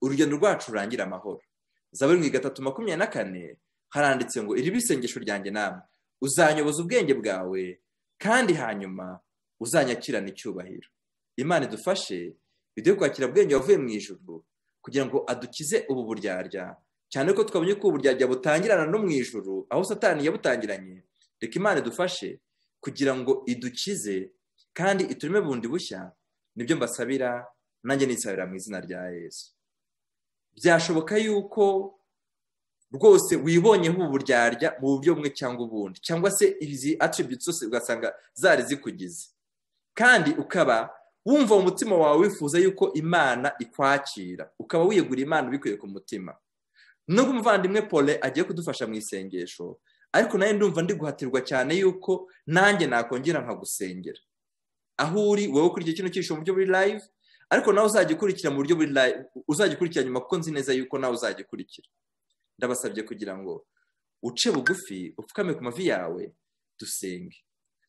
urugendo rwacu rurangira amahoro zaburi mu gatatu makumyabiri na kane haranditse ngo iri isengesho ryanjye namwe uzanyoboza ubwenge bwawe kandi hanyuma uzanyakirana icyubahiro imana idufashe biduhe kwakira bwenge wavuye mu ijoro kugira ngo adukize ubu buryarya cyane ko twabonye ko ubu buryarya butangirana no mu ijoro aho satani yabutangiranye reka imana idufashe kugira ngo idukize kandi itureme bundi bushya nibyo mbasabira nanjye nisabira mu izina rya yesu byashoboka yuko rwose wibonyeho ubu buryarya mu buryo bumwe cyangwa ubundi cyangwa se izi atributi zose ugasanga zari zikugize kandi ukaba wumva mu mutima wawe wifuza yuko imana ikwakira ukaba wiyegura imana ubikuye ku mutima nubwo umuvandimwe pole agiye kudufasha mu isengesho ariko nawe ndumva ndi guhatirwa cyane yuko nanjye nakongera nkagusengera aho uri wowe ukurikira kino cyisho mu buryo buri live ariko nawe uzajya ukurikira mu buryo buri live uzajya ukurikira nyuma kuko nzi neza yuko nawe uzajya ukurikira ndabasabye kugira ngo uce bugufi upfukame ku mavi yawe dusenge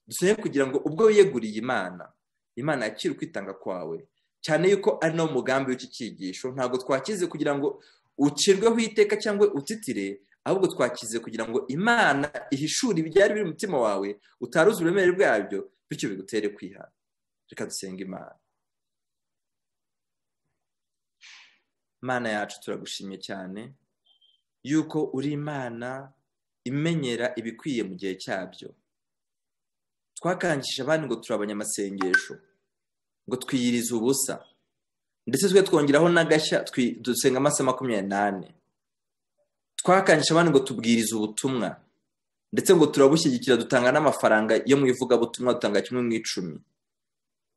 dusenge kugira ngo ubwo wiyeguriye imana imana yakira ukwitanga kwawe cyane yuko ari nawo mugambi w'iki cyigisho ntabwo twakize kugira ngo ucirweho iteka cyangwa utitire ahubwo twakize kugira ngo imana ihishure ibyari biri mu mutima wawe utaruzi uburemere bwabyo bityo bigutere kwihana reka dusenga imana imana yacu turagushimye cyane yuko uri imana imenyera ibikwiye mu gihe cyabyo twakangije abandi ngo turabanye amasengesho ngo twiyirize ubusa ndetse twe twongeraho n'agashya dusenga amasaha makumyabiri n'ane twakangije abandi ngo tubwirize ubutumwa ndetse ngo turabushyigikira dutanga n'amafaranga yo mu ivugabutumwa dutanga kimwe mu icumi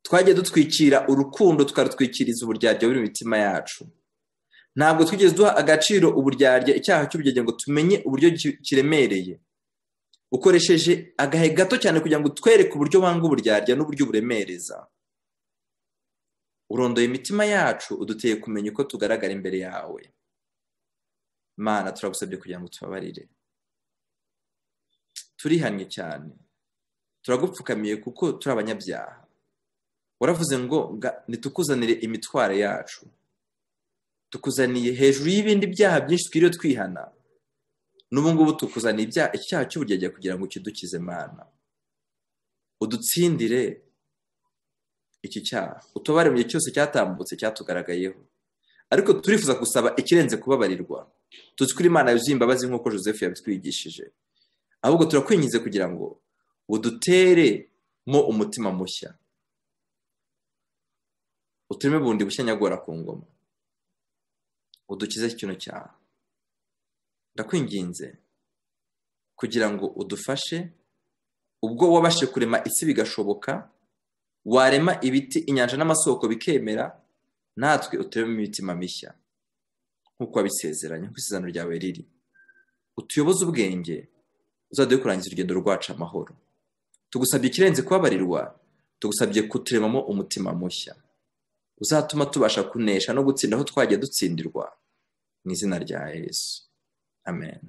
twagiye dutwikira urukundo tukarutwikiriza uburyarya buri mu mitima yacu ntabwo twigeze duha agaciro uburyarya icyaha cy'uburyarya ngo tumenye uburyo kiremereye ukoresheje agahe gato cyane kugira ngo utwereke uburyo wanga uburyarya n'uburyo uburemereza urondoye imitima yacu uduteye kumenya uko tugaragara imbere yawe mana turagusabye kugira ngo tubabarire turihannye cyane turagupfukamiye kuko turi abanyabyaha waravuze ngo nitukuzanire imitwaro yacu tukuzaniye hejuru y'ibindi byaha byinshi twiriwe twihana n'ubungubu tukuzaniye ibyaha icyaha cy'uburyarya kugira ngo kidukize mana udutsindire iki cyaha utubare mu gihe cyose cyatambutse cyatugaragayeho ariko turifuza gusaba ikirenze kubabarirwa tuzi kuri imana yuzuye imbabazi nk'uko joseph yabitwigishije ahubwo turakwinjiza kugira ngo udutere mo umutima mushya utureme bundi bushya nyagora ku ngoma udukize kino cyaha ndakwinginze kugira ngo udufashe ubwo wabashe kurema isi bigashoboka warema ibiti inyanja n'amasoko bikemera natwe uturemo imitima mishya nk'uko wabisezeranye nk'uko isezerano ryawe riri utuyoboze ubwenge uzaduhe kurangiza urugendo rwacu amahoro tugusabye ikirenze kubabarirwa tugusabye kuturemamo umutima mushya uzatuma tubasha kunesha no gutsinda aho twagiye dutsindirwa mu izina rya yesu amen